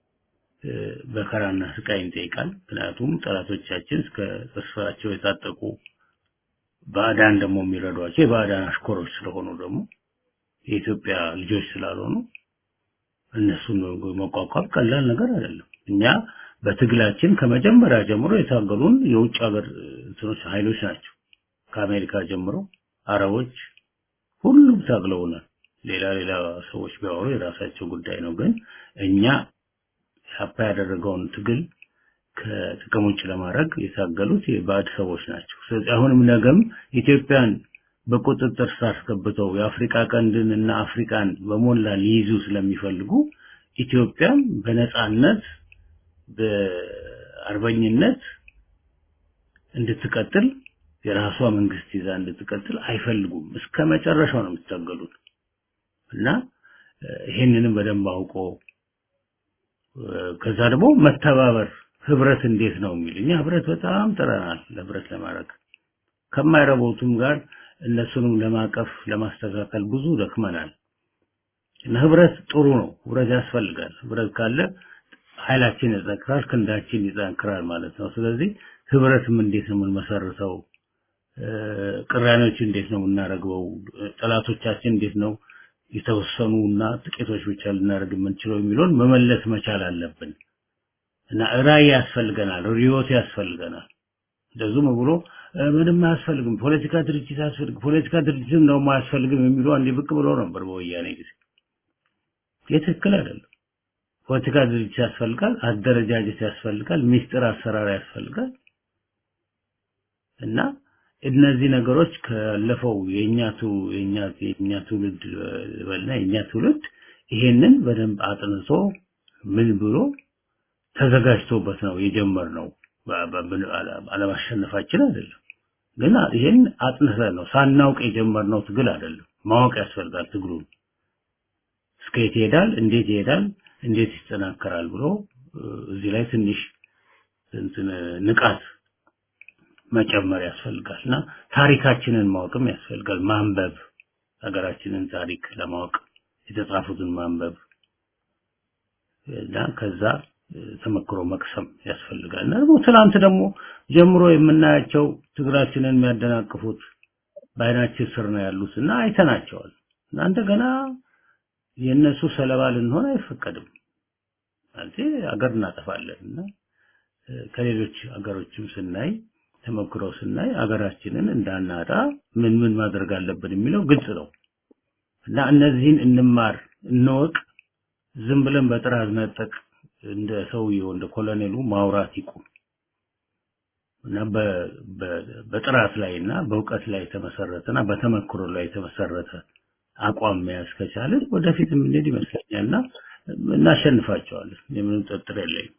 በከራና ስቃይን ይጠይቃል። ምክንያቱም ጠላቶቻችን እስከ ተስፋቸው የታጠቁ ባዕዳን ደግሞ የሚረዷቸው የባዕዳን አሽኮሮች ስለሆኑ ደግሞ የኢትዮጵያ ልጆች ስላልሆኑ እነሱን መቋቋም ቀላል ነገር አይደለም። እኛ በትግላችን ከመጀመሪያ ጀምሮ የታገሉን የውጭ ሀገር እንትኖች ኃይሎች ናቸው። ከአሜሪካ ጀምሮ አረቦች ሁሉም ታግለውናል። ሌላ ሌላ ሰዎች ቢያወሩ የራሳቸው ጉዳይ ነው። ግን እኛ ያፓ ያደረገውን ትግል ከጥቅም ውጭ ለማድረግ የታገሉት የባዕድ ሰዎች ናቸው። ስለዚህ አሁንም ነገም ኢትዮጵያን በቁጥጥር ስር አስገብተው የአፍሪካ ቀንድን እና አፍሪካን በሞላ ሊይዙ ስለሚፈልጉ ኢትዮጵያን በነጻነት በአርበኝነት እንድትቀጥል የራሷ መንግስት ይዛ እንድትቀጥል አይፈልጉም። እስከ መጨረሻው ነው የሚታገሉት እና ይሄንንም በደንብ አውቆ ከዛ ደግሞ መተባበር ህብረት እንዴት ነው የሚል እኛ ህብረት በጣም ጥረናል ለህብረት ለማድረግ ከማይረቦቱም ጋር እነሱንም ለማቀፍ ለማስተካከል ብዙ ደክመናል እና ህብረት ጥሩ ነው ህብረት ያስፈልጋል ህብረት ካለ ኃይላችን ይጠንክራል ክንዳችን ይጠንክራል ማለት ነው ስለዚህ ህብረትም እንዴት ነው የምንመሰርተው ቅራኔዎች እንዴት ነው የምናደርገው ጠላቶቻችን እንዴት ነው የተወሰኑ እና ጥቂቶች ብቻ ልናደርግ የምንችለው የሚለውን መመለስ መቻል አለብን እና ራዕይ ያስፈልገናል ሪዮት ያስፈልገናል እንደዚሁም ብሎ ምንም አያስፈልግም ፖለቲካ ድርጅት ያስፈልግ ፖለቲካ ድርጅት ነው አያስፈልግም የሚሉ አንዴ ብቅ ብሎ ነበር በወያኔ ጊዜ የትክክል አይደለም ፖለቲካ ድርጅት ያስፈልጋል አደረጃጀት ያስፈልጋል ሚስጥር አሰራር ያስፈልጋል እና እነዚህ ነገሮች ካለፈው የኛቱ የኛቱ የኛ ትውልድ በልና የኛ ትውልድ ይሄንን በደንብ አጥንቶ ምን ብሎ ተዘጋጅቶበት ነው የጀመርነው አለማሸነፋችን አይደለም ግን ይሄን አጥንተን ነው ሳናውቅ የጀመርነው ትግል አይደለም ማወቅ ያስፈልጋል ትግሉን እስከየት ይሄዳል እንዴት ይሄዳል እንዴት ይጠናከራል ብሎ እዚህ ላይ ትንሽ እንትን ንቃት መጨመር ያስፈልጋል እና ታሪካችንን ማወቅም ያስፈልጋል ማንበብ ሀገራችንን ታሪክ ለማወቅ የተጻፉትን ማንበብ እና ከዛ ተመክሮ መቅሰም ያስፈልጋል እና ደግሞ ትናንት ደግሞ ጀምሮ የምናያቸው ትግራችንን የሚያደናቅፉት በአይናችን ስር ነው ያሉት እና አይተናቸዋል እና እንደገና የእነሱ ሰለባ ልንሆን አይፈቀድም ማለት አገር እናጠፋለን እና ከሌሎች አገሮችም ስናይ ተመክሮ ስናይ አገራችንን እንዳናጣ ምን ምን ማድረግ አለብን የሚለው ግልጽ ነው እና እነዚህን እንማር እንወቅ ዝም ብለን በጥራዝ ነጠቅ እንደ ሰውየው እንደ ኮሎኔሉ ማውራት ይቁም እና በጥራት ላይ እና በእውቀት ላይ የተመሰረተና በተመክሮ ላይ የተመሰረተ አቋም መያዝ ከቻለን ወደፊት የምንሄድ ይመስለኛል እና እናሸንፋቸዋለን የምንም ጥርጥር የለኝም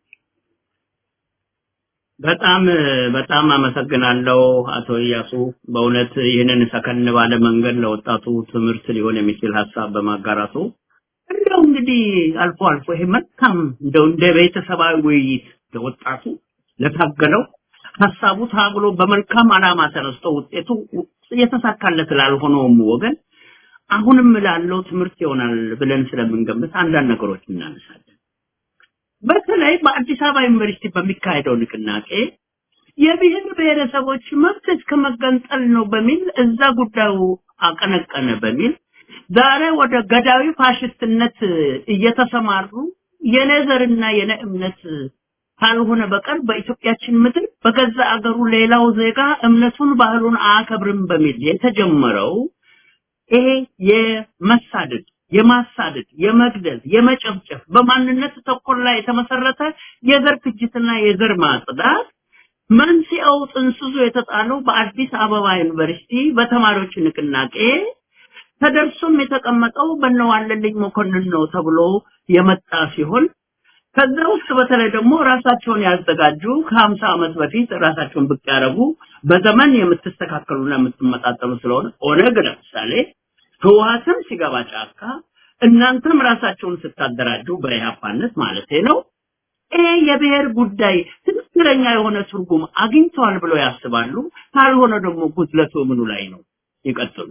በጣም በጣም አመሰግናለሁ አቶ እያሱ በእውነት ይህንን ሰከን ባለ መንገድ ለወጣቱ ትምህርት ሊሆን የሚችል ሀሳብ በማጋራቱ እንደው እንግዲህ አልፎ አልፎ ይሄ መልካም እንደው እንደ ቤተሰባዊ ውይይት ለወጣቱ ለታገለው ሀሳቡ ታግሎ በመልካም አላማ ተነስቶ ውጤቱ የተሳካለት ላልሆነውም ወገን አሁንም ላለው ትምህርት ይሆናል ብለን ስለምንገምት አንዳንድ ነገሮች እናነሳለን። በተለይ በአዲስ አበባ ዩኒቨርሲቲ በሚካሄደው ንቅናቄ የብሔር ብሔረሰቦች መብት እስከ መገንጠል ነው በሚል እዛ ጉዳዩ አቀነቀነ በሚል ዛሬ ወደ ገዳዊ ፋሽስትነት እየተሰማሩ የኔ ዘርና የኔ እምነት ካልሆነ በቀር በኢትዮጵያችን ምድር በገዛ አገሩ ሌላው ዜጋ እምነቱን ባህሉን አያከብርም በሚል የተጀመረው ይሄ የመሳደድ የማሳደድ የመግደል የመጨፍጨፍ በማንነት ተኮር ላይ የተመሰረተ የዘር ፍጅትና የዘር ማጽዳት መንስኤው ጥንስሱ የተጣለው በአዲስ አበባ ዩኒቨርሲቲ በተማሪዎች ንቅናቄ ተደርሶም የተቀመጠው በነዋለልኝ መኮንን ነው ተብሎ የመጣ ሲሆን ከዛ ውስጥ በተለይ ደግሞ ራሳቸውን ያዘጋጁ ከ50 ዓመት በፊት ራሳቸውን ብቅ ያደረጉ በዘመን የምትስተካከሉና የምትመጣጠሉ ስለሆነ ኦነግ ለምሳሌ ህወሓትም ሲገባ ጫካ እናንተም ራሳቸውን ስታደራጁ በኢህአፓነት ማለት ነው። ይሄ የብሔር ጉዳይ ትክክለኛ የሆነ ትርጉም አግኝተዋል ብለው ያስባሉ? ካልሆነ ደግሞ ጉድለቱ ምኑ ላይ ነው? ይቀጥሉ።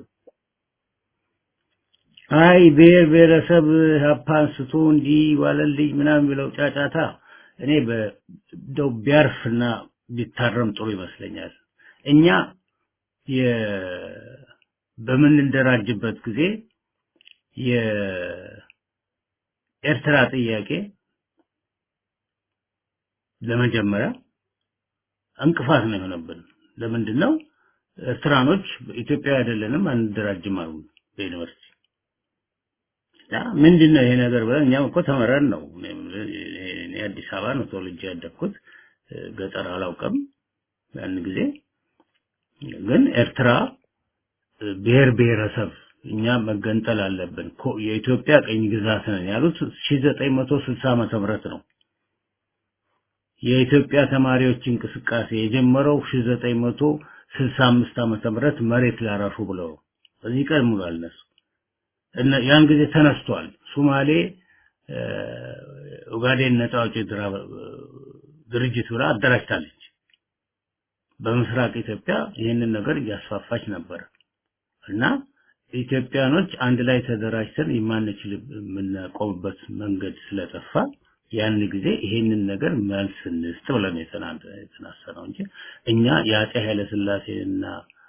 አይ ብሔር ብሔረሰብ ሀፓ አንስቶ እንዲህ ዋለልኝ ምናምን የሚለው ጫጫታ እኔ በደው ቢያርፍና ቢታረም ጥሩ ይመስለኛል። እኛ በምንደራጅበት ጊዜ የኤርትራ ጥያቄ ለመጀመሪያ እንቅፋት ነው የሆነብን። ለምንድን ነው ኤርትራኖች ኢትዮጵያ አይደለንም አንደራጅም አሉ በዩኒቨርሲቲ ያ ምንድነው ይሄ ነገር ብለን እኛም እኮ ተመረን ነው እኔ አዲስ አበባ ነው ተወልጄ ያደግኩት ገጠር አላውቅም ያን ጊዜ ግን ኤርትራ ብሔር ብሔረሰብ እኛ መገንጠል አለብን የኢትዮጵያ ቅኝ ግዛት ነን ያሉት 1960 ዓመተ ምህረት ነው። የኢትዮጵያ ተማሪዎች እንቅስቃሴ የጀመረው 1965 ዓመተ ምህረት መሬት ላራሹ ብለው እዚህ ቀን ሙሉ አልነሱ እና ያን ጊዜ ተነስቷል። ሱማሌ ኡጋዴን ነፃ አውጪ ድርጅት ብላ አደራጅታለች። በምስራቅ ኢትዮጵያ ይህንን ነገር እያስፋፋች ነበር እና ኢትዮጵያኖች አንድ ላይ ተደራጅተን የማንችል የምናቆምበት መንገድ ስለጠፋ ያን ጊዜ ይሄንን ነገር መልስ እንስጥ ብለን የተናሰነው እንጂ እኛ የአፄ ኃይለ ሥላሴና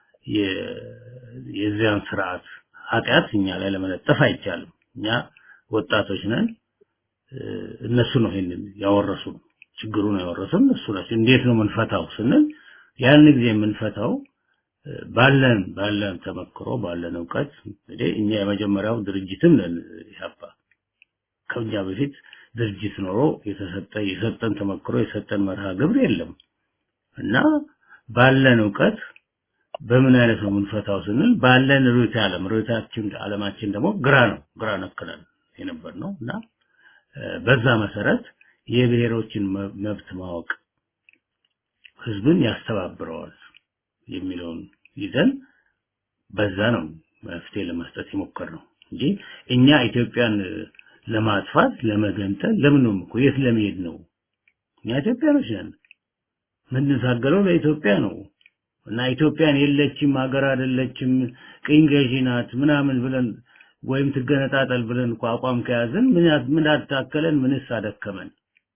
የዚያን ስርዓት ኃጢአት እኛ ላይ ለመለጠፍ አይቻልም። እኛ ወጣቶች ነን። እነሱ ነው ይሄንን ያወረሱ ችግሩን ያወረሱ እነሱ ናቸው። እንዴት ነው የምንፈታው ስንል ያን ጊዜ የምንፈታው ባለን ባለን ተመክሮ ባለን እውቀት እንግዲህ እኛ የመጀመሪያው ድርጅትም ነን ኢህአፓ ከኛ በፊት ድርጅት ኖሮ የተሰጠ የሰጠን ተመክሮ የሰጠን መርሃ ግብር የለም እና ባለን እውቀት በምን አይነት ነው የምንፈታው ስንል ባለን ርዕዮተ ዓለም ርዕዮታችን ዓለማችን ደግሞ ግራ ነው ግራ ነክነን የነበር ነው እና በዛ መሰረት የብሔሮችን መብት ማወቅ ህዝብን ያስተባብረዋል የሚለውን ይዘን በዛ ነው መፍትሄ ለመስጠት የሞከር ነው እንጂ እኛ ኢትዮጵያን ለማጥፋት ለመገንጠል ለምን ነው እኮ የት ለመሄድ ነው እኛ ኢትዮጵያኖች ነን ምንታገለው ለኢትዮጵያ ነው እና ኢትዮጵያን የለችም ሀገር አይደለችም ቅኝ ገዢ ናት ምናምን ብለን ወይም ትገነጣጠል ብለን እኮ አቋም ከያዝን ምን ምን አታከለን ምንስ አደከመን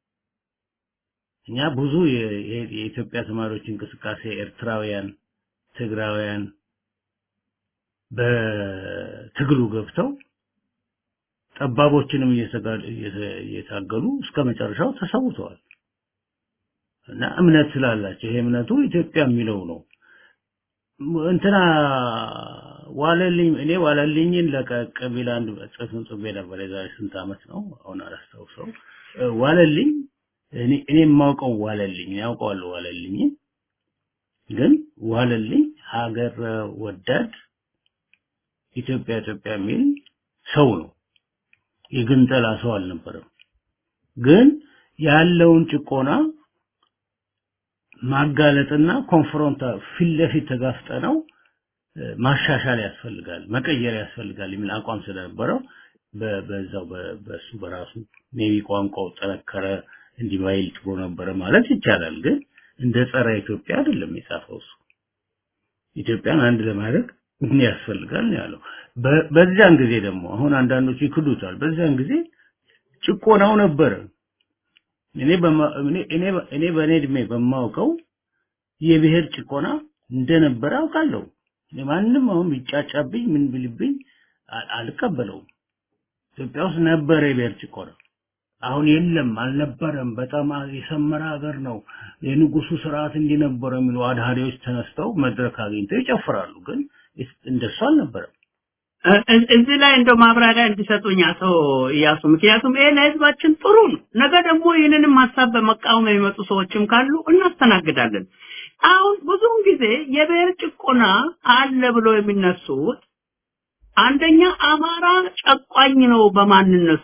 እኛ ብዙ የኢትዮጵያ ተማሪዎች እንቅስቃሴ ኤርትራውያን ትግራውያን በትግሉ ገብተው ጠባቦችንም እየታገሉ እስከ መጨረሻው ተሰውተዋል እና እምነት ስላላቸው ይሄ እምነቱ ኢትዮጵያ የሚለው ነው እንትና ዋለልኝ እኔ ዋለልኝን ለቀቅ ቢል አንድ ጽሑፍን ጽፌ ነበር የዛሬ ስንት ዓመት ነው አሁን አላስታውሰው ዋለልኝ እኔ እኔ የማውቀው ዋለልኝ ያውቀዋለሁ ዋለልኝ ግን ዋለልኝ ሀገር ወዳድ ኢትዮጵያ ኢትዮጵያ የሚል ሰው ነው የግንጠላ ሰው አልነበረም ግን ያለውን ጭቆና ማጋለጥና ኮንፍሮንታ ፊት ለፊት ተጋፍጠነው ማሻሻል ያስፈልጋል መቀየር ያስፈልጋል የሚል አቋም ስለነበረው በዛው በሱ በራሱ ሜቢ ቋንቋው ጠነከረ እንዲባይል ጥሩ ነበረ ማለት ይቻላል ግን እንደ ጸረ ኢትዮጵያ አይደለም የጻፈው እሱ ኢትዮጵያን አንድ ለማድረግ ምን ያስፈልጋል ነው ያለው በዚያን ጊዜ ደግሞ አሁን አንዳንዶቹ ይክዱታል በዚያን ጊዜ ጭቆናው ነበረ እኔ እኔ እኔ በእኔ እድሜ በማውቀው የብሔር ጭቆና እንደነበረ አውቃለሁ ማንም አሁን ቢጫጫብኝ ምን ቢልብኝ አልቀበለውም ኢትዮጵያ ውስጥ ነበረ የብሔር ጭቆና አሁን የለም አልነበረም በጣም የሰመረ ሀገር ነው የንጉሱ ስርዓት እንዲነበረ የሚሉ አድሃሪዎች ተነስተው መድረክ አግኝተው ይጨፍራሉ ግን እንደሱ አልነበረም እዚህ ላይ እንደው ማብራሪያ እንዲሰጡኝ አቶ እያሱ ምክንያቱም ይሄ ለህዝባችን ጥሩ ነው ነገ ደግሞ ይህንንም ሀሳብ በመቃወም የሚመጡ ሰዎችም ካሉ እናስተናግዳለን አሁን ብዙውን ጊዜ የብሔር ጭቆና አለ ብሎ የሚነሱት አንደኛ አማራ ጨቋኝ ነው በማንነቱ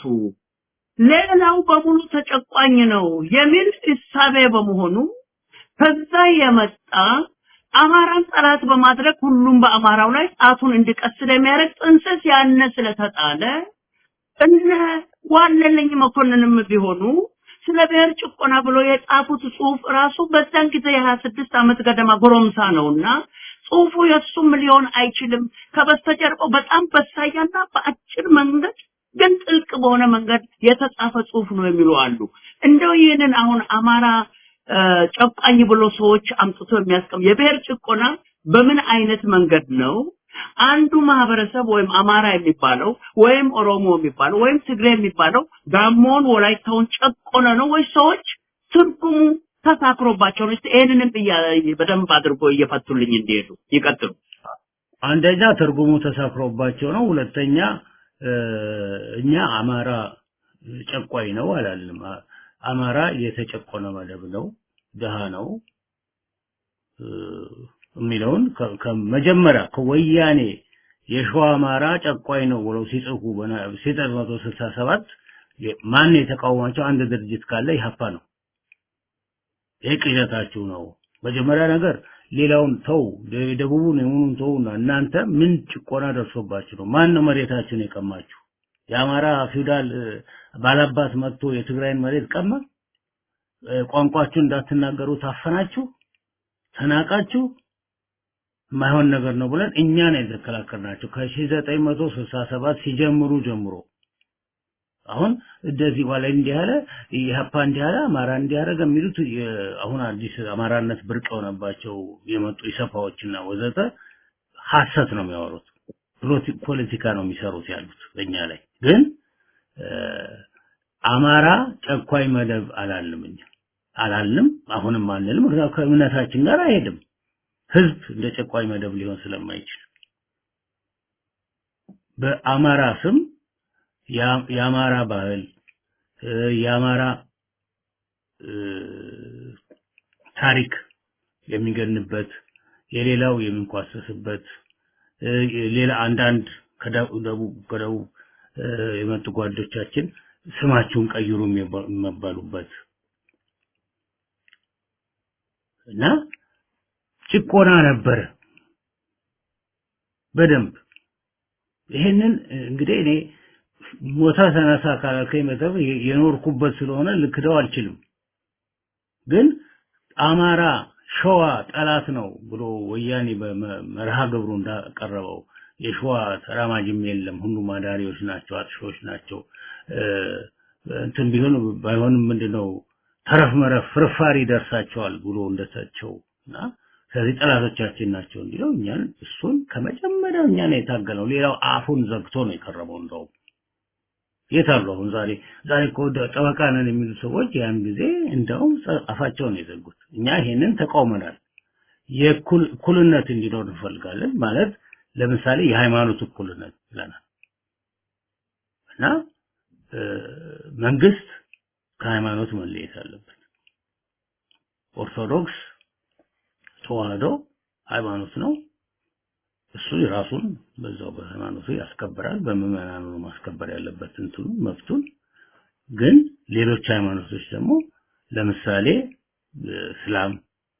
ሌላው በሙሉ ተጨቋኝ ነው የሚል እሳቤ በመሆኑ ከዛ የመጣ አማራን ጠላት በማድረግ ሁሉም በአማራው ላይ ጣቱን እንዲቀስል የሚያደርግ ጥንስስ ያነ ስለተጣለ እነ ዋለልኝ መኮንንም ቢሆኑ ስለ ብሔር ጭቆና ብሎ የጻፉት ጽሁፍ ራሱ በዛን ጊዜ የሀያ ስድስት ዓመት ገደማ ጎረምሳ ነውና ጽሁፉ የእሱም ሊሆን አይችልም ከበስተጀርባው በጣም በሳያና በአጭር መንገድ ግን ጥልቅ በሆነ መንገድ የተጻፈ ጽሁፍ ነው የሚሉ አሉ እንደው ይህንን አሁን አማራ ጨቋኝ ብሎ ሰዎች አምጥቶ የሚያስቀም የብሔር ጭቆና በምን አይነት መንገድ ነው አንዱ ማህበረሰብ ወይም አማራ የሚባለው ወይም ኦሮሞ የሚባለው ወይም ትግሬ የሚባለው ጋሞን ወላይታውን ጨቆነ ነው ወይ ሰዎች ትርጉሙ ተሳክሮባቸው ነው ይሄንንም በደንብ አድርጎ እየፈቱልኝ እንዲሄዱ ይቀጥሉ አንደኛ ትርጉሙ ተሳክሮባቸው ነው ሁለተኛ እኛ አማራ ጨቋኝ ነው አላልንም አማራ የተጨቆነ መደብ ነው ድሃ ነው የሚለውን ከመጀመሪያ ከወያኔ የሸዋ አማራ ጨቋኝ ነው ብለው ሲጽፉ በሴጠር መቶ ስልሳ ሰባት ማን የተቃወማቸው አንድ ድርጅት ካለ ኢህአፓ ነው። ይህ ቅዠታችሁ ነው። መጀመሪያ ነገር ሌላውን ተው፣ ደቡቡን የሆኑን ተውና እናንተ ምን ጭቆና ደርሶባችሁ ነው? ማን ነው መሬታችሁን የቀማችሁ? የአማራ ፊውዳል ባላባት መጥቶ የትግራይን መሬት ቀማ? ቋንቋችሁ እንዳትናገሩ ታፈናችሁ፣ ተናቃችሁ፣ የማይሆን ነገር ነው ብለን እኛ ነው የተከላከልናቸው ከ1967 ሲጀምሩ ጀምሮ አሁን እንደዚህ በላይ እንዲህ ያለ ኢህአፓ እንዲህ ያለ አማራ እንዲህ ያደረገ የሚሉት አሁን አዲስ አማራነት ብርቅ የሆነባቸው የመጡ ኢሰፓዎችና ወዘተ ሐሰት ነው የሚያወሩት። ፖለቲካ ነው የሚሰሩት ያሉት በእኛ ላይ ግን አማራ ጨኳይ መደብ አላልም እኛ አላልም፣ አሁንም አንልም። ምክንያቱም ከእምነታችን ጋር አይሄድም። ህዝብ እንደ ጨቋኝ መደብ ሊሆን ስለማይችል በአማራ ስም የአማራ ባህል የአማራ ታሪክ የሚገንበት የሌላው የሚንኳሰስበት ሌላ አንዳንድ ከደቡብ ከደቡብ የመጡ ጓዶቻችን ስማችሁን ቀይሩ የሚባሉበት እና ጭቆና ነበረ በደንብ ይሄንን እንግዲህ እኔ ሞታ ተነሳ ካላልከኝ መተብ የኖርኩበት ስለሆነ ልክደው አልችልም። ግን አማራ ሸዋ ጠላት ነው ብሎ ወያኔ በመርሃ ግብሩ እንዳቀረበው የሸዋ ተራማጅም የለም፣ ሁሉም አዳሪዎች ናቸው፣ አጥሾች ናቸው። እንትን ቢሆን ባይሆንም ምንድነው ተረፍ መረፍ ፍርፋሪ ይደርሳቸዋል ብሎ እንደተቸው እና ስለዚህ ጠላቶቻችን ናቸው እንዲለው እኛን እሱን ከመጀመሪያው እኛ ነው የታገለው። ሌላው አፉን ዘግቶ ነው የቀረበው እንደውም የት አሉ አሁን ዛሬ ዛሬ እኮ ጠበቃ ነን የሚሉ ሰዎች ያን ጊዜ እንደውም አፋቸውን የዘጉት እኛ ይሄንን ተቃውመናል የእኩልነት እንዲኖር እንፈልጋለን ማለት ለምሳሌ የሃይማኖት እኩልነት ብለናል እና መንግስት ከሃይማኖት መለየት አለበት ኦርቶዶክስ ተዋህዶ ሃይማኖት ነው እሱ የራሱን በዛው በሃይማኖቱ ያስከብራል። በምዕመናኑ ነው ማስከበር ያለበት እንትኑ መብቱን። ግን ሌሎች ሃይማኖቶች ደግሞ ለምሳሌ እስላም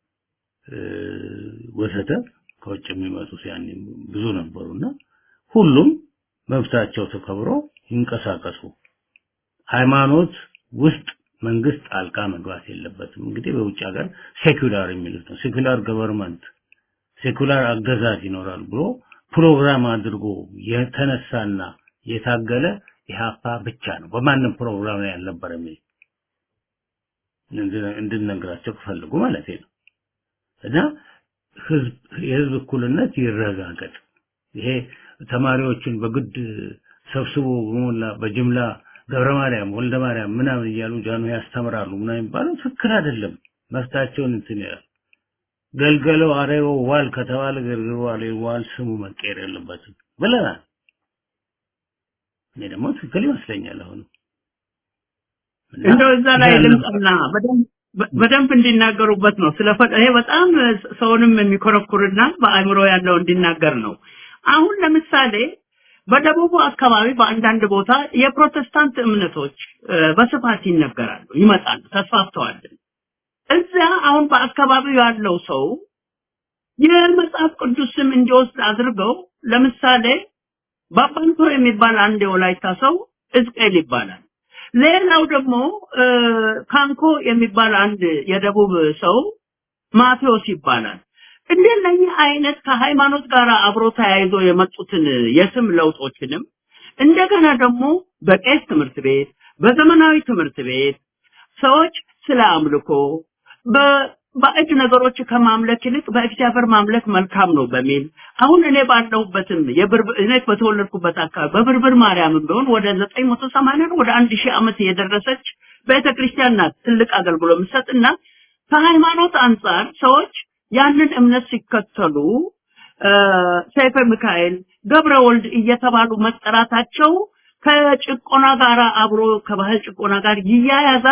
ወዘተ ከውጭ የሚመጡት ያኔ ብዙ ነበሩና ሁሉም መብታቸው ተከብሮ ይንቀሳቀሱ። ሃይማኖት ውስጥ መንግስት ጣልቃ መግባት የለበትም። እንግዲህ በውጭ ሀገር ሴኩላር የሚሉት ነው። ሴኩላር ገቨርንመንት ሴኩላር አገዛዝ ይኖራል ብሎ ፕሮግራም አድርጎ የተነሳና የታገለ ኢህአፓ ብቻ ነው። በማንም ፕሮግራም ላይ አልነበረም። እንድንነግራቸው ከፈልጉ ማለት ነው። እና ህዝብ የህዝብ እኩልነት ይረጋገጥ። ይሄ ተማሪዎችን በግድ ሰብስቦ በሞላ በጅምላ ገብረ ማርያም ወልደ ማርያም ምናምን እያሉ ጃኑ ያስተምራሉ ምናምን የሚባለው ትክክል አይደለም። መፍታቸውን እንትን ይላል። ገልገለው አሬሮ ዋል ከተባለ ገልገሎ አሬሮ ዋል ስሙ መቀየር የለበትም ብለናል። እኔ ደግሞ ትክክል ይመስለኛል። አሁን እንደው እዛ ላይ ልምጣና በደንብ እንዲናገሩበት ነው። ስለ ይሄ በጣም ሰውንም የሚኮረኩርና በአእምሮ ያለው እንዲናገር ነው። አሁን ለምሳሌ በደቡቡ አካባቢ በአንዳንድ ቦታ የፕሮቴስታንት እምነቶች በስፋት ይነገራሉ፣ ይመጣሉ፣ ተስፋፍተዋል። እዚያ አሁን በአካባቢው ያለው ሰው የመጽሐፍ ቅዱስ ስም እንዲወስድ አድርገው ለምሳሌ ባባንቶ የሚባል አንድ የወላይታ ሰው እዝቅኤል ይባላል። ሌላው ደግሞ ካንኮ የሚባል አንድ የደቡብ ሰው ማቴዎስ ይባላል። እንደነኚህ አይነት ከሃይማኖት ጋር አብሮ ተያይዞ የመጡትን የስም ለውጦችንም እንደገና ደግሞ በቄስ ትምህርት ቤት፣ በዘመናዊ ትምህርት ቤት ሰዎች ስለ አምልኮ በባዕድ ነገሮች ከማምለክ ይልቅ በእግዚአብሔር ማምለክ መልካም ነው በሚል አሁን እኔ ባለሁበትም የብርብር እኔ በተወለድኩበት አካባቢ በብርብር ማርያምም ቢሆን ወደ 980 ወደ 1000 ዓመት የደረሰች ቤተክርስቲያን ናት። ትልቅ አገልግሎት የምትሰጥና ከሃይማኖት አንጻር ሰዎች ያንን እምነት ሲከተሉ ሰይፈ ሚካኤል፣ ገብረ ወልድ እየተባሉ መጠራታቸው ከጭቆና ጋር አብሮ ከባህል ጭቆና ጋር ይያያዛል።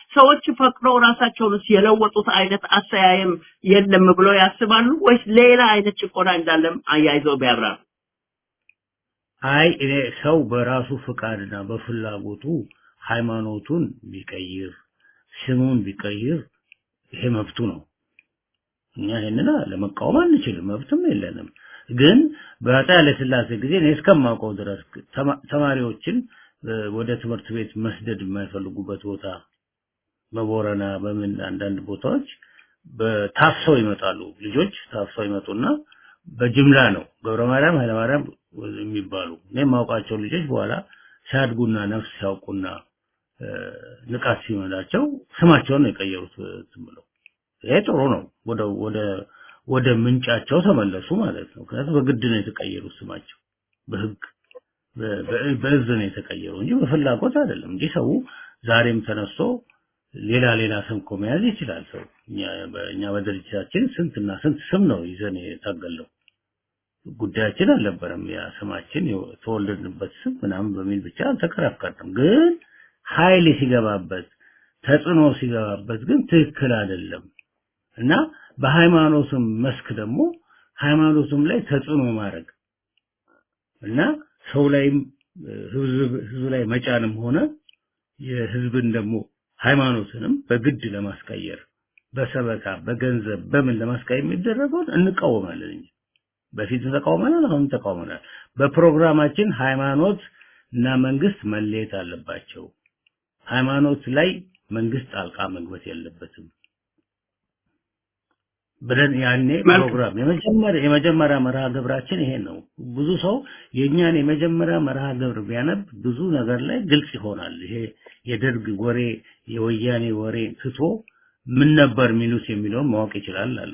ሰዎች ፈቅደው ራሳቸውንስ የለወጡት አይነት አስተያየም የለም ብለው ያስባሉ ወይስ ሌላ አይነት ጭቆና እንዳለም አያይዘው ቢያብራሩ? አይ እኔ ሰው በራሱ ፍቃድና በፍላጎቱ ሃይማኖቱን ቢቀይር ስሙን ቢቀይር ይሄ መብቱ ነው። እኛ ይሄንን ለመቃወም አንችልም፣ መብትም የለንም። ግን በአፄ ኃይለሥላሴ ጊዜ እኔ እስከማውቀው ድረስ ተማ- ተማሪዎችን እ፣ ወደ ትምህርት ቤት መስደድ የማይፈልጉበት ቦታ በቦረና በምን አንዳንድ ቦታዎች በታፍሰው ይመጣሉ። ልጆች ታፍሰው ይመጡና በጅምላ ነው ገብረ ማርያም ኃይለ ማርያም የሚባሉ እኔ የማውቃቸው ልጆች በኋላ ሲያድጉና ነፍስ ሲያውቁና እ፣ ንቃት ሲመላቸው ስማቸውን ነው የቀየሩት እ፣ ዝም ብለው። ይሄ ጥሩ ነው። ወደ ወደ ወደ ምንጫቸው ተመለሱ ማለት ነው። ምክንያቱም በግድ ነው የተቀየሩት ስማቸው በህግ በ- በ- በእዝ ነው የተቀየሩ እንጂ በፍላጎት አይደለም እንጂ ሰው ዛሬም ተነስቶ ሌላ ሌላ ስም እኮ መያዝ ይችላል ሰው። እኛ በእኛ በድርጅታችን ስንትና ስንት ስም ነው ይዘን የታገልነው። ጉዳያችን አልነበረም። ያ ስማችን የተወለድንበት ስም ምናምን በሚል ብቻ አልተከራከርንም። ግን ኃይል ሲገባበት ተጽዕኖ ሲገባበት ግን ትክክል አይደለም እና በሃይማኖትም መስክ ደግሞ ሃይማኖትም ላይ ተጽዕኖ ማድረግ እና ሰው ላይም እ፣ ህዝብ ህዝብ ላይ መጫንም ሆነ የህዝብን ደግሞ ሃይማኖትንም በግድ ለማስቀየር በሰበካ በገንዘብ በምን ለማስቀየር የሚደረገውን እንቃወማለን እንጂ በፊት ተቃውመናል፣ አሁን ተቃውመናል። በፕሮግራማችን ሃይማኖት እና መንግስት መለየት አለባቸው። ሃይማኖት ላይ መንግስት ጣልቃ መግባት የለበትም ብለን ያኔ መልካም። ፕሮግራም የመጀመሪያ የመጀመሪያ መርሃ ግብራችን ይሄ ነው። ብዙ ሰው የእኛን የመጀመሪያ መርሃ ግብር ቢያነብ ብዙ ነገር ላይ ግልጽ ይሆናል። ይሄ የደርግ ወሬ የወያኔ ወሬ ትቶ ምን ነበር የሚሉት የሚለውን ማወቅ ይችላል አሉ።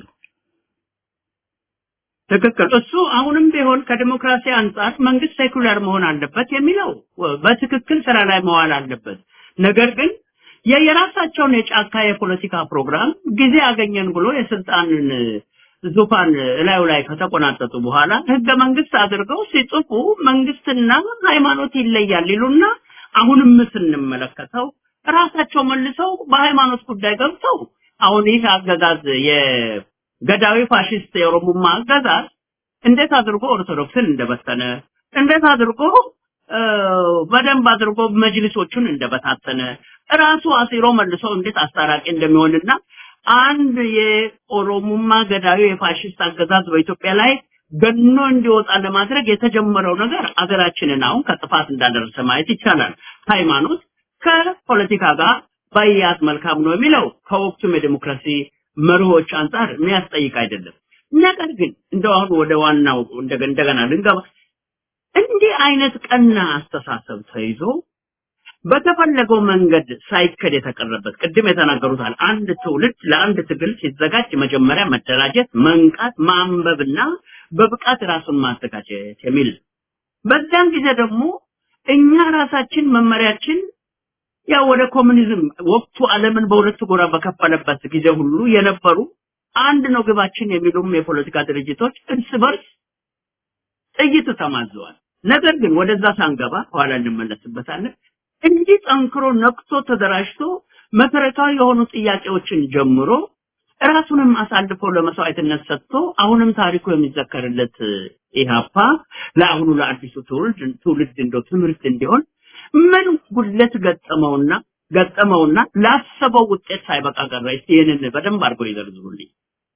ትክክል። እሱ አሁንም ቢሆን ከዲሞክራሲ አንጻር መንግስት ሴኩላር መሆን አለበት የሚለው በትክክል ስራ ላይ መዋል አለበት። ነገር ግን የየራሳቸውን የጫካ የፖለቲካ ፕሮግራም ጊዜ አገኘን ብሎ የስልጣንን ዙፋን እላዩ ላይ ከተቆናጠጡ በኋላ ህገ መንግስት አድርገው ሲጽፉ መንግስትና ሃይማኖት ይለያል ይሉና አሁንም ስንመለከተው ራሳቸው መልሰው በሃይማኖት ጉዳይ ገብተው አሁን ይህ አገዛዝ የገዳዊ ፋሽስት የኦሮሞማ አገዛዝ እንዴት አድርጎ ኦርቶዶክስን እንደበተነ እንዴት አድርጎ እ፣ በደንብ አድርጎ መጅሊሶቹን እንደበታተነ ራሱ አሲሮ መልሶ እንዴት አስታራቂ እንደሚሆንና አንድ የኦሮሞማ ገዳዩ የፋሽስት አገዛዝ በኢትዮጵያ ላይ ገኖ እንዲወጣ ለማድረግ የተጀመረው ነገር አገራችንን አሁን ከጥፋት እንዳደረሰ ማየት ይቻላል። ሃይማኖት ከፖለቲካ ጋር ባያዝ መልካም ነው የሚለው ከወቅቱም የዲሞክራሲ መርሆች አንጻር የሚያስጠይቅ አይደለም። ነገር ግን እንደው አሁን ወደ ዋናው እንደገ- እንደገና ልንገባ እንዲህ አይነት ቀና አስተሳሰብ ተይዞ በተፈለገው መንገድ ሳይከድ የተቀረበት ቅድም የተናገሩታል አንድ ትውልድ ለአንድ ትግል ሲዘጋጅ መጀመሪያ መደራጀት፣ መንቃት፣ ማንበብና በብቃት ራሱን ማዘጋጀት የሚል ነው። በዛን ጊዜ ደግሞ እኛ ራሳችን መመሪያችን ያው ወደ ኮሙኒዝም ወቅቱ ዓለምን በሁለት ጎራ በከፈለበት ጊዜ ሁሉ የነበሩ አንድ ነው ግባችን የሚሉም የፖለቲካ ድርጅቶች እርስ በርስ ጥይት ተማዘዋል። ነገር ግን ወደዛ ሳንገባ ኋላ እንመለስበታለን። እንዲህ ጠንክሮ ነቅቶ ተደራጅቶ መሰረታዊ የሆኑ ጥያቄዎችን ጀምሮ ራሱንም አሳልፎ ለመስዋዕትነት ሰጥቶ አሁንም ታሪኩ የሚዘከርለት ኢህአፓ ለአሁኑ ለአዲሱ ትውልድ ትውልድ እንደው ትምህርት እንዲሆን ምን ጉድለት ገጠመውና ገጠመውና ላሰበው ውጤት ሳይበቃ ቀረ? እስቲ ይህንን በደንብ አድርገው ይዘርዝሩልኝ።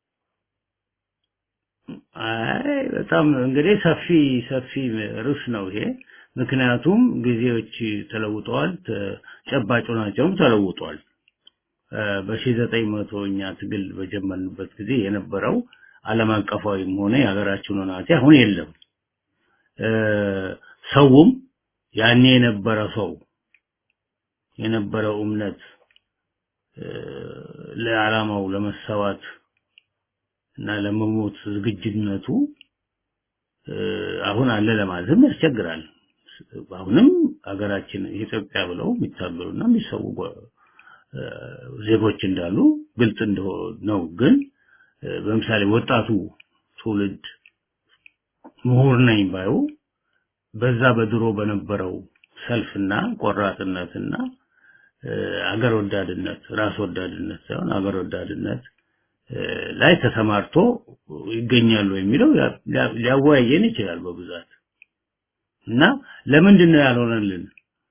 አይ በጣም እንግዲህ ሰፊ ሰፊ ርዕስ ነው ይሄ። ምክንያቱም ጊዜዎች ተለውጠዋል፣ ተጨባጭ ናቸውም ተለውጧል። በሺህ ዘጠኝ መቶ እኛ ትግል በጀመርንበት ጊዜ የነበረው ዓለም አቀፋዊም ሆነ የሀገራችን ሁናቴ አሁን የለም። እ፣ ሰውም ያኔ የነበረ ሰው የነበረው እምነት እ፣ ለዓላማው ለመሰዋት እና ለመሞት ዝግጅነቱ እ፣ አሁን አለ ለማለትም ያስቸግራል። አሁንም ሀገራችን ኢትዮጵያ ብለው የሚታገሉና የሚሰዉ ጓ- እ፣ ዜጎች እንዳሉ ግልጽ እንደሆ- ነው። ግን እ፣ በምሳሌ ወጣቱ ትውልድ ምሁር ነኝ ባዩ በዛ በድሮ በነበረው ሰልፍና ቆራጥነትና አገር ወዳድነት ራስ ወዳድነት ሳይሆን አገር ወዳድነት ላይ ተሰማርቶ ይገኛሉ የሚለው ሊያወያየን ይችላል በብዛት እና ለምንድን ነው ያልሆነልን?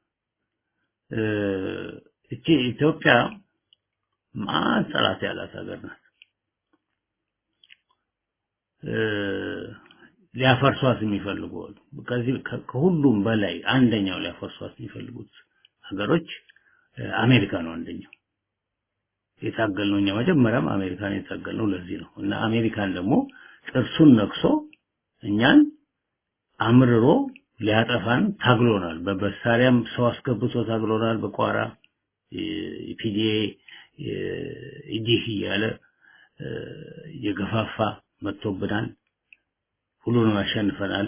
እቺ ኢትዮጵያ ማን ጠላት ያላት ሀገር ናት። ሊያፈርሷት የሚፈልጉ ከዚህ ከሁሉም በላይ አንደኛው ሊያፈርሷት የሚፈልጉት ሀገሮች አሜሪካ ነው አንደኛው። የታገልነው እኛ መጀመሪያም አሜሪካን የታገልነው ለዚህ ነው እና አሜሪካን ደግሞ ጥርሱን ነክሶ እኛን አምርሮ ሊያጠፋን ታግሎናል። በመሳሪያም ሰው አስገብቶ ታግሎናል። በቋራ ኢፒዲኤ ኢዲህ እያለ የገፋፋ መጥቶብናል። ሁሉንም አሸንፈናል።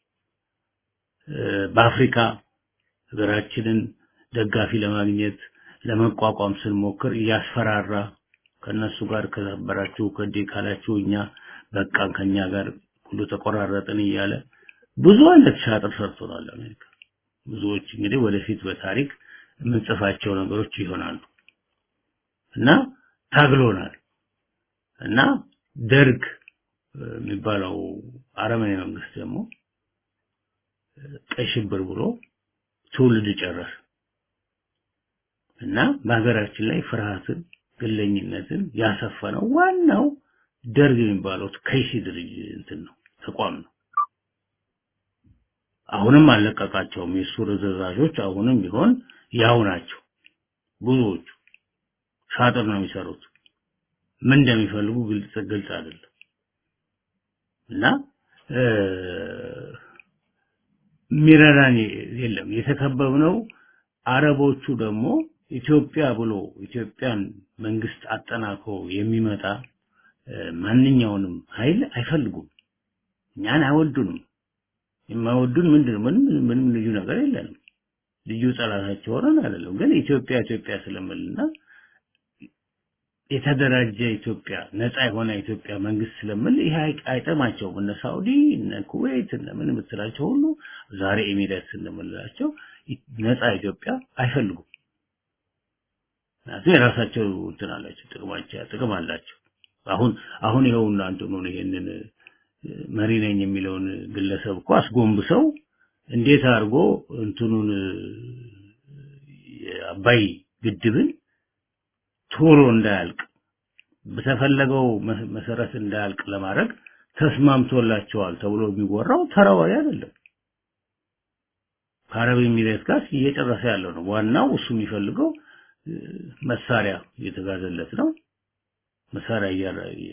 በአፍሪካ ሀገራችንን ደጋፊ ለማግኘት ለመቋቋም ስንሞክር እያስፈራራ ከነሱ ጋር ከነበራችሁ ከዴ ካላችሁ እኛ በቃን ከኛ ጋር ሁሉ ተቆራረጥን እያለ ብዙ አይነት ሻጥር ሰርቶናል አሜሪካ። ብዙዎች እንግዲህ ወደፊት በታሪክ የምንጽፋቸው ነገሮች ይሆናሉ እና ታግሎናል እና ደርግ የሚባለው አረመኔ መንግስት ደግሞ ቀይ ሽብር ብሎ ትውልድ ጨረሰ እና በሀገራችን ላይ ፍርሃትን፣ ግለኝነትን ያሰፈነው ዋናው ደርግ የሚባለው ከይሲ ድርጅት እንትን ነው ተቋም ነው። አሁንም አልለቀቃቸውም። የእሱ ርዝራዦች አሁንም ቢሆን ያው ናቸው። ብዙዎቹ ሻጥር ነው የሚሰሩት። ምን እንደሚፈልጉ ግልጽ ግልጽ አይደለም እና ሚረዳን የለም። የተከበብነው አረቦቹ ደግሞ ኢትዮጵያ ብሎ ኢትዮጵያን መንግስት አጠናክሮ የሚመጣ ማንኛውንም ኃይል አይፈልጉም። እኛን አይወዱንም። የማይወዱን ምንድን ነው? ምንም ምንም ልዩ ነገር የለንም። ልዩ ጠላታቸው ሆነን አይደለም፣ ግን ኢትዮጵያ ኢትዮጵያ ስለምልና የተደራጀ ኢትዮጵያ ነፃ የሆነ ኢትዮጵያ መንግስት ስለምል ይሄ አይጠማቸውም። እነ ሳውዲ እነ ኩዌት እነ ምን የምትላቸው ሁሉ ዛሬ ኤሚሬትስ እንደምንላቸው ነፃ ኢትዮጵያ አይፈልጉም። ምክንያቱም የራሳቸው እንትን አላቸው፣ ጥቅማቸው ጥቅም አላቸው። አሁን አሁን ይኸውና እንትኑ ይሄንን መሪ ነኝ የሚለውን ግለሰብ እኮ አስጎንብሰው እንዴት አድርጎ እንትኑን የአባይ ግድብን ቶሎ እንዳያልቅ በተፈለገው መሰረት እንዳያልቅ ለማድረግ ተስማምቶላቸዋል ተብሎ የሚወራው ተራ ወሬ አይደለም። ከአረብ ኤሚሬት ጋር እየጨረሰ ያለው ነው። ዋናው እሱ የሚፈልገው መሳሪያ እየተጋዘለት ነው። መሳሪያ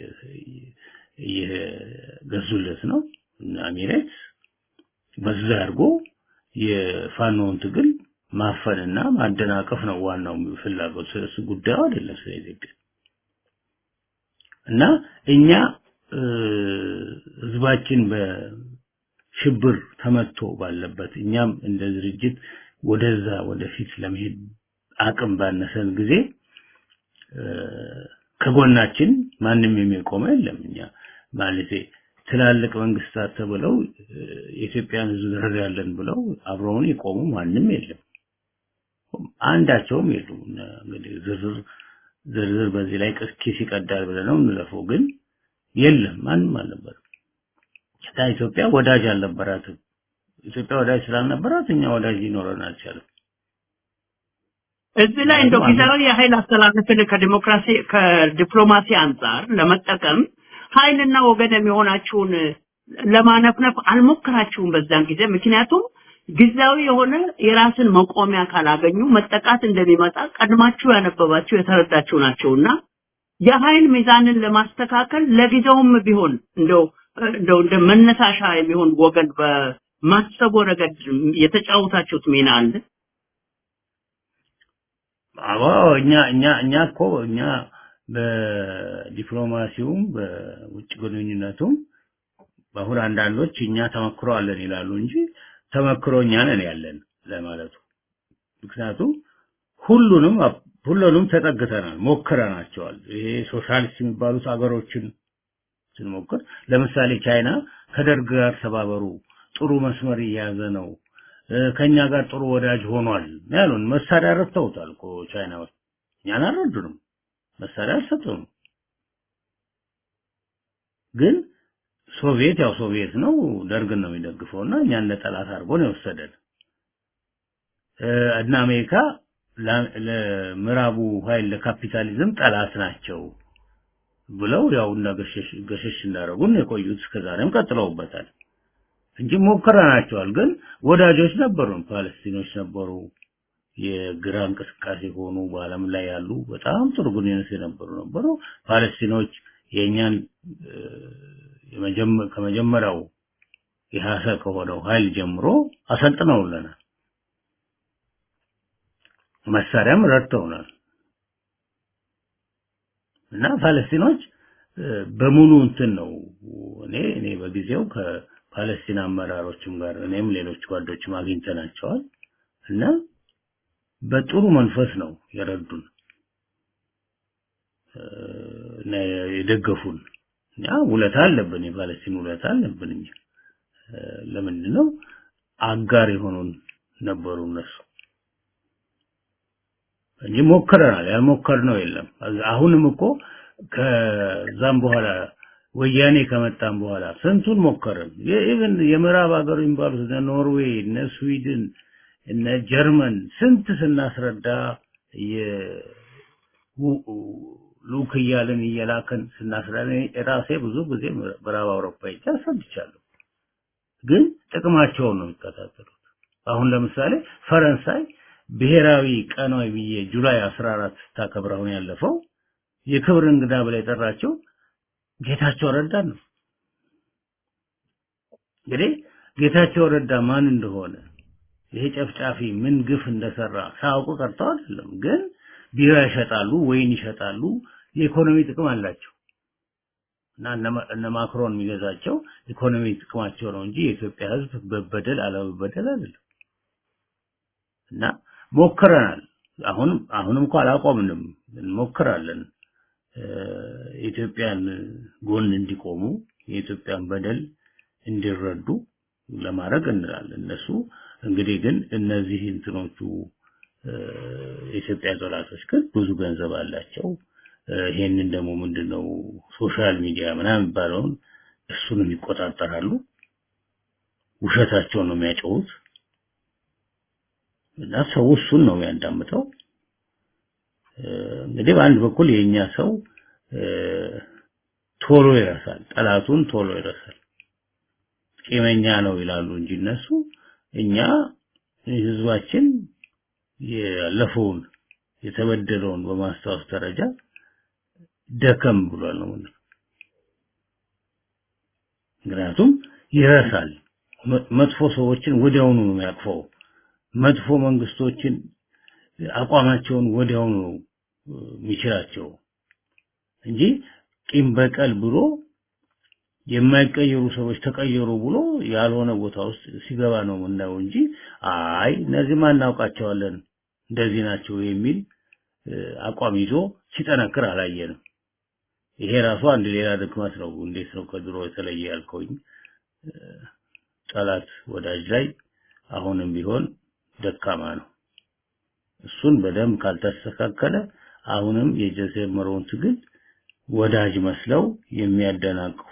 እየገዙለት ነው እና ኤሚሬት በዛ አድርጎ የፋኖውን ትግል ማፈንና ማደናቀፍ ነው ዋናው ፍላጎት። ስለሱ ጉዳዩ አይደለም ስለ ኢትዮጵያ እና እኛ ህዝባችን በሽብር ተመቶ ባለበት እኛም እንደ ድርጅት ወደዛ ወደፊት ለመሄድ አቅም ባነሰን ጊዜ ከጎናችን ማንም የሚቆመ የለም። እኛ ማለቴ ትላልቅ መንግስታት ተብለው የኢትዮጵያን ህዝብ እንረዳለን ብለው አብረውን የቆሙ ማንም የለም። አንዳቸውም የሉም። እንግዲህ ዝርዝር ዝርዝር በዚህ ላይ ኪስ ይቀዳል ብለህ ነው እንለፈው፣ ግን የለም ማንም አልነበረም። ታ ኢትዮጵያ ወዳጅ አልነበራትም። ኢትዮጵያ ወዳጅ ስላልነበራት እኛ ወዳጅ ሊኖረን አልቻለም። እዚህ ላይ እንደው ጊዜያዊ የኃይል አስተላለፍን ከዲሞክራሲ ከዲፕሎማሲ አንጻር ለመጠቀም ኃይልና ወገን የሚሆናችሁን ለማነፍነፍ አልሞከራችሁም በዛን ጊዜ ምክንያቱም ጊዜያዊ የሆነ የራስን መቆሚያ ካላገኙ መጠቃት እንደሚመጣ ቀድማችሁ ያነበባችሁ የተረዳችሁ ናቸውና የኃይል ሚዛንን ለማስተካከል ለጊዜውም ቢሆን እንደው እንደው እንደ መነሳሻ የሚሆን ወገን በማሰቡ ረገድ የተጫወታችሁት ሚና አለ? አዎ እኛ እኛ እኛ እኮ እኛ በዲፕሎማሲውም በውጭ ግንኙነቱም በአሁን አንዳንዶች እኛ ተመክሮ አለን ይላሉ እንጂ ተመክሮ እኛ ነን ያለን ለማለቱ ምክንያቱም ሁሉንም ሁሉንም ተጠግተናል ሞክረናቸዋል ይሄ ሶሻሊስት የሚባሉት አገሮችን ስንሞክር ለምሳሌ ቻይና ከደርግ ጋር ተባበሩ ጥሩ መስመር እየያዘ ነው ከኛ ጋር ጥሩ ወዳጅ ሆኗል ያሉን መሳሪያ ረድተውታል እኮ ቻይናዎች እኛን አልረዱንም መሳሪያ አልሰጡንም ግን ሶቪየት ያው ሶቪየት ነው ደርግን ነው የሚደግፈውና እኛን ለጠላት አድርጎ ነው የወሰደን እና አሜሪካ ለምዕራቡ ኃይል ለካፒታሊዝም ጠላት ናቸው ብለው ያው እና ገሸሽ እንዳደረጉን የቆዩት እስከዛሬም ቀጥለውበታል እንጂ ሞክረናቸዋል ግን ወዳጆች ነበሩን ፓለስቲኖች ነበሩ የግራ እንቅስቃሴ ሆኑ በአለም ላይ ያሉ በጣም ጥሩ ግንኙነት የነበሩ ነበሩ ፓለስቲኖች የእኛን ከመጀመሪያው የሐሰ ከሆነው ኃይል ጀምሮ አሰልጥነውልናል መሳሪያም ረድተውናል እና ፓለስቲኖች በሙሉ እንትን ነው እኔ እኔ በጊዜው ከፓለስቲን አመራሮችም ጋር እኔም ሌሎች ጓዶችም አግኝተናቸዋል እና በጥሩ መንፈስ ነው የረዱን እና የደገፉን እኛ ውለታ አለብን የፓለስቲን ውለታ አለብን እኛ ለምንድን ነው አጋር የሆኑን ነበሩ እነሱ እንጂ ሞክረናል ያልሞከርነው የለም አሁንም እኮ ከዛም በኋላ ወያኔ ከመጣም በኋላ ስንቱን ሞከርን ኢቭን የምዕራብ ሀገር የሚባሉት እነ ኖርዌይ እነ ስዊድን እነ ጀርመን ስንት ስናስረዳ ሉክ እያልን እየላከን ስናስረዳ ራሴ ብዙ ጊዜ ምዕራብ አውሮፓ ሄጄ አስረድቻለሁ ግን ጥቅማቸውን ነው የሚከታተሉት አሁን ለምሳሌ ፈረንሳይ ብሔራዊ ቀኗ ብዬ ጁላይ 14 ስታከብር አሁን ያለፈው የክብር እንግዳ ብላ የጠራቸው ጌታቸው ረዳ ነው እንግዲህ ጌታቸው ረዳ ማን እንደሆነ ይሄ ጨፍጫፊ ምን ግፍ እንደሰራ ሳያውቁ ቀርተው አይደለም ግን ቢራ ይሸጣሉ ወይን ይሸጣሉ የኢኮኖሚ ጥቅም አላቸው እና እነ ማክሮን የሚገዛቸው ኢኮኖሚ ጥቅማቸው ነው እንጂ የኢትዮጵያ ህዝብ በበደል አለመበደል አይደለም እና ሞክረናል አሁንም አሁንም እንኳን አላቆምንም እንሞክራለን የኢትዮጵያን ጎን እንዲቆሙ የኢትዮጵያን በደል እንዲረዱ ለማድረግ እንላለን እነሱ እንግዲህ ግን እነዚህ እንትኖቹ የኢትዮጵያ ጠላቶች ግን ብዙ ገንዘብ አላቸው ይሄንን ደግሞ ምንድነው ሶሻል ሚዲያ ምናምን የሚባለውን እሱንም ይቆጣጠራሉ ውሸታቸውን ነው የሚያጨውት እና ሰው እሱን ነው የሚያዳምጠው እንግዲህ በአንድ በኩል የኛ ሰው ቶሎ ይረሳል ጠላቱን ቶሎ ይረሳል ቂመኛ ነው ይላሉ እንጂ እነሱ እኛ ህዝባችን ያለፈውን የተበደለውን በማስታወስ ደረጃ ደከም ብሏል ነው ምክንያቱም ይረሳል መጥፎ ሰዎችን ወዲያውኑ ነው የሚያቅፈው መጥፎ መንግስቶችን አቋማቸውን ወዲያውኑ ነው የሚችላቸው እንጂ ቂም በቀል ብሎ የማይቀየሩ ሰዎች ተቀየሩ ብሎ ያልሆነ ቦታ ውስጥ ሲገባ ነው የምናየው እንጂ አይ እነዚህ ማናውቃቸዋለን እንደዚህ ናቸው የሚል አቋም ይዞ ሲጠነክር አላየንም ይሄ ራሱ አንድ ሌላ ድክመት ነው እንዴት ነው ከድሮ የተለየ ያልከውኝ ጠላት ወዳጅ ላይ አሁንም ቢሆን ደካማ ነው እሱን በደንብ ካልተስተካከለ አሁንም የጀመረውን ትግል ወዳጅ መስለው የሚያደናቅፉ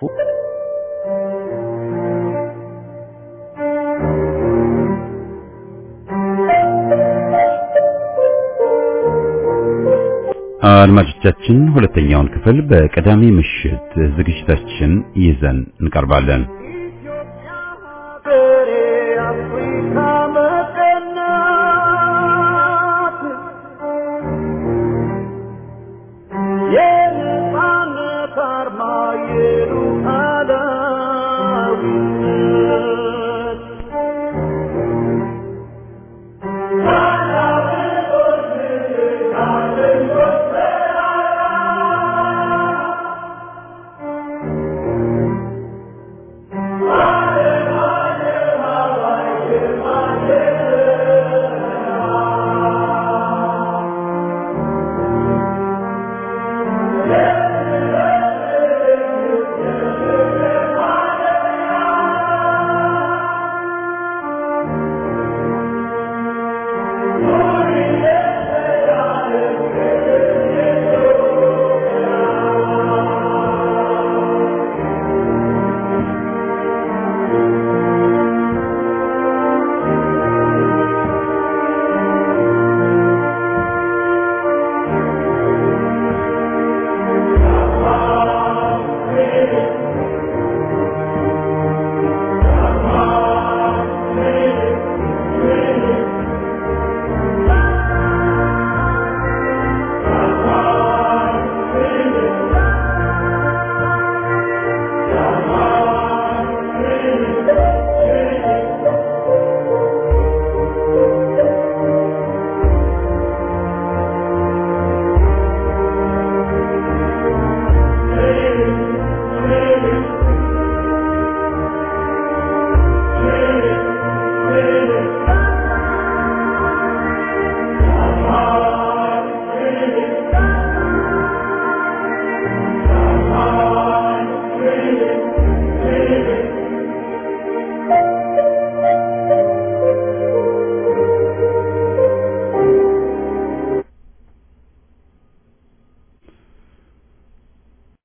አድማጮቻችን ሁለተኛውን ክፍል በቀዳሚ ምሽት ዝግጅታችን ይዘን እንቀርባለን።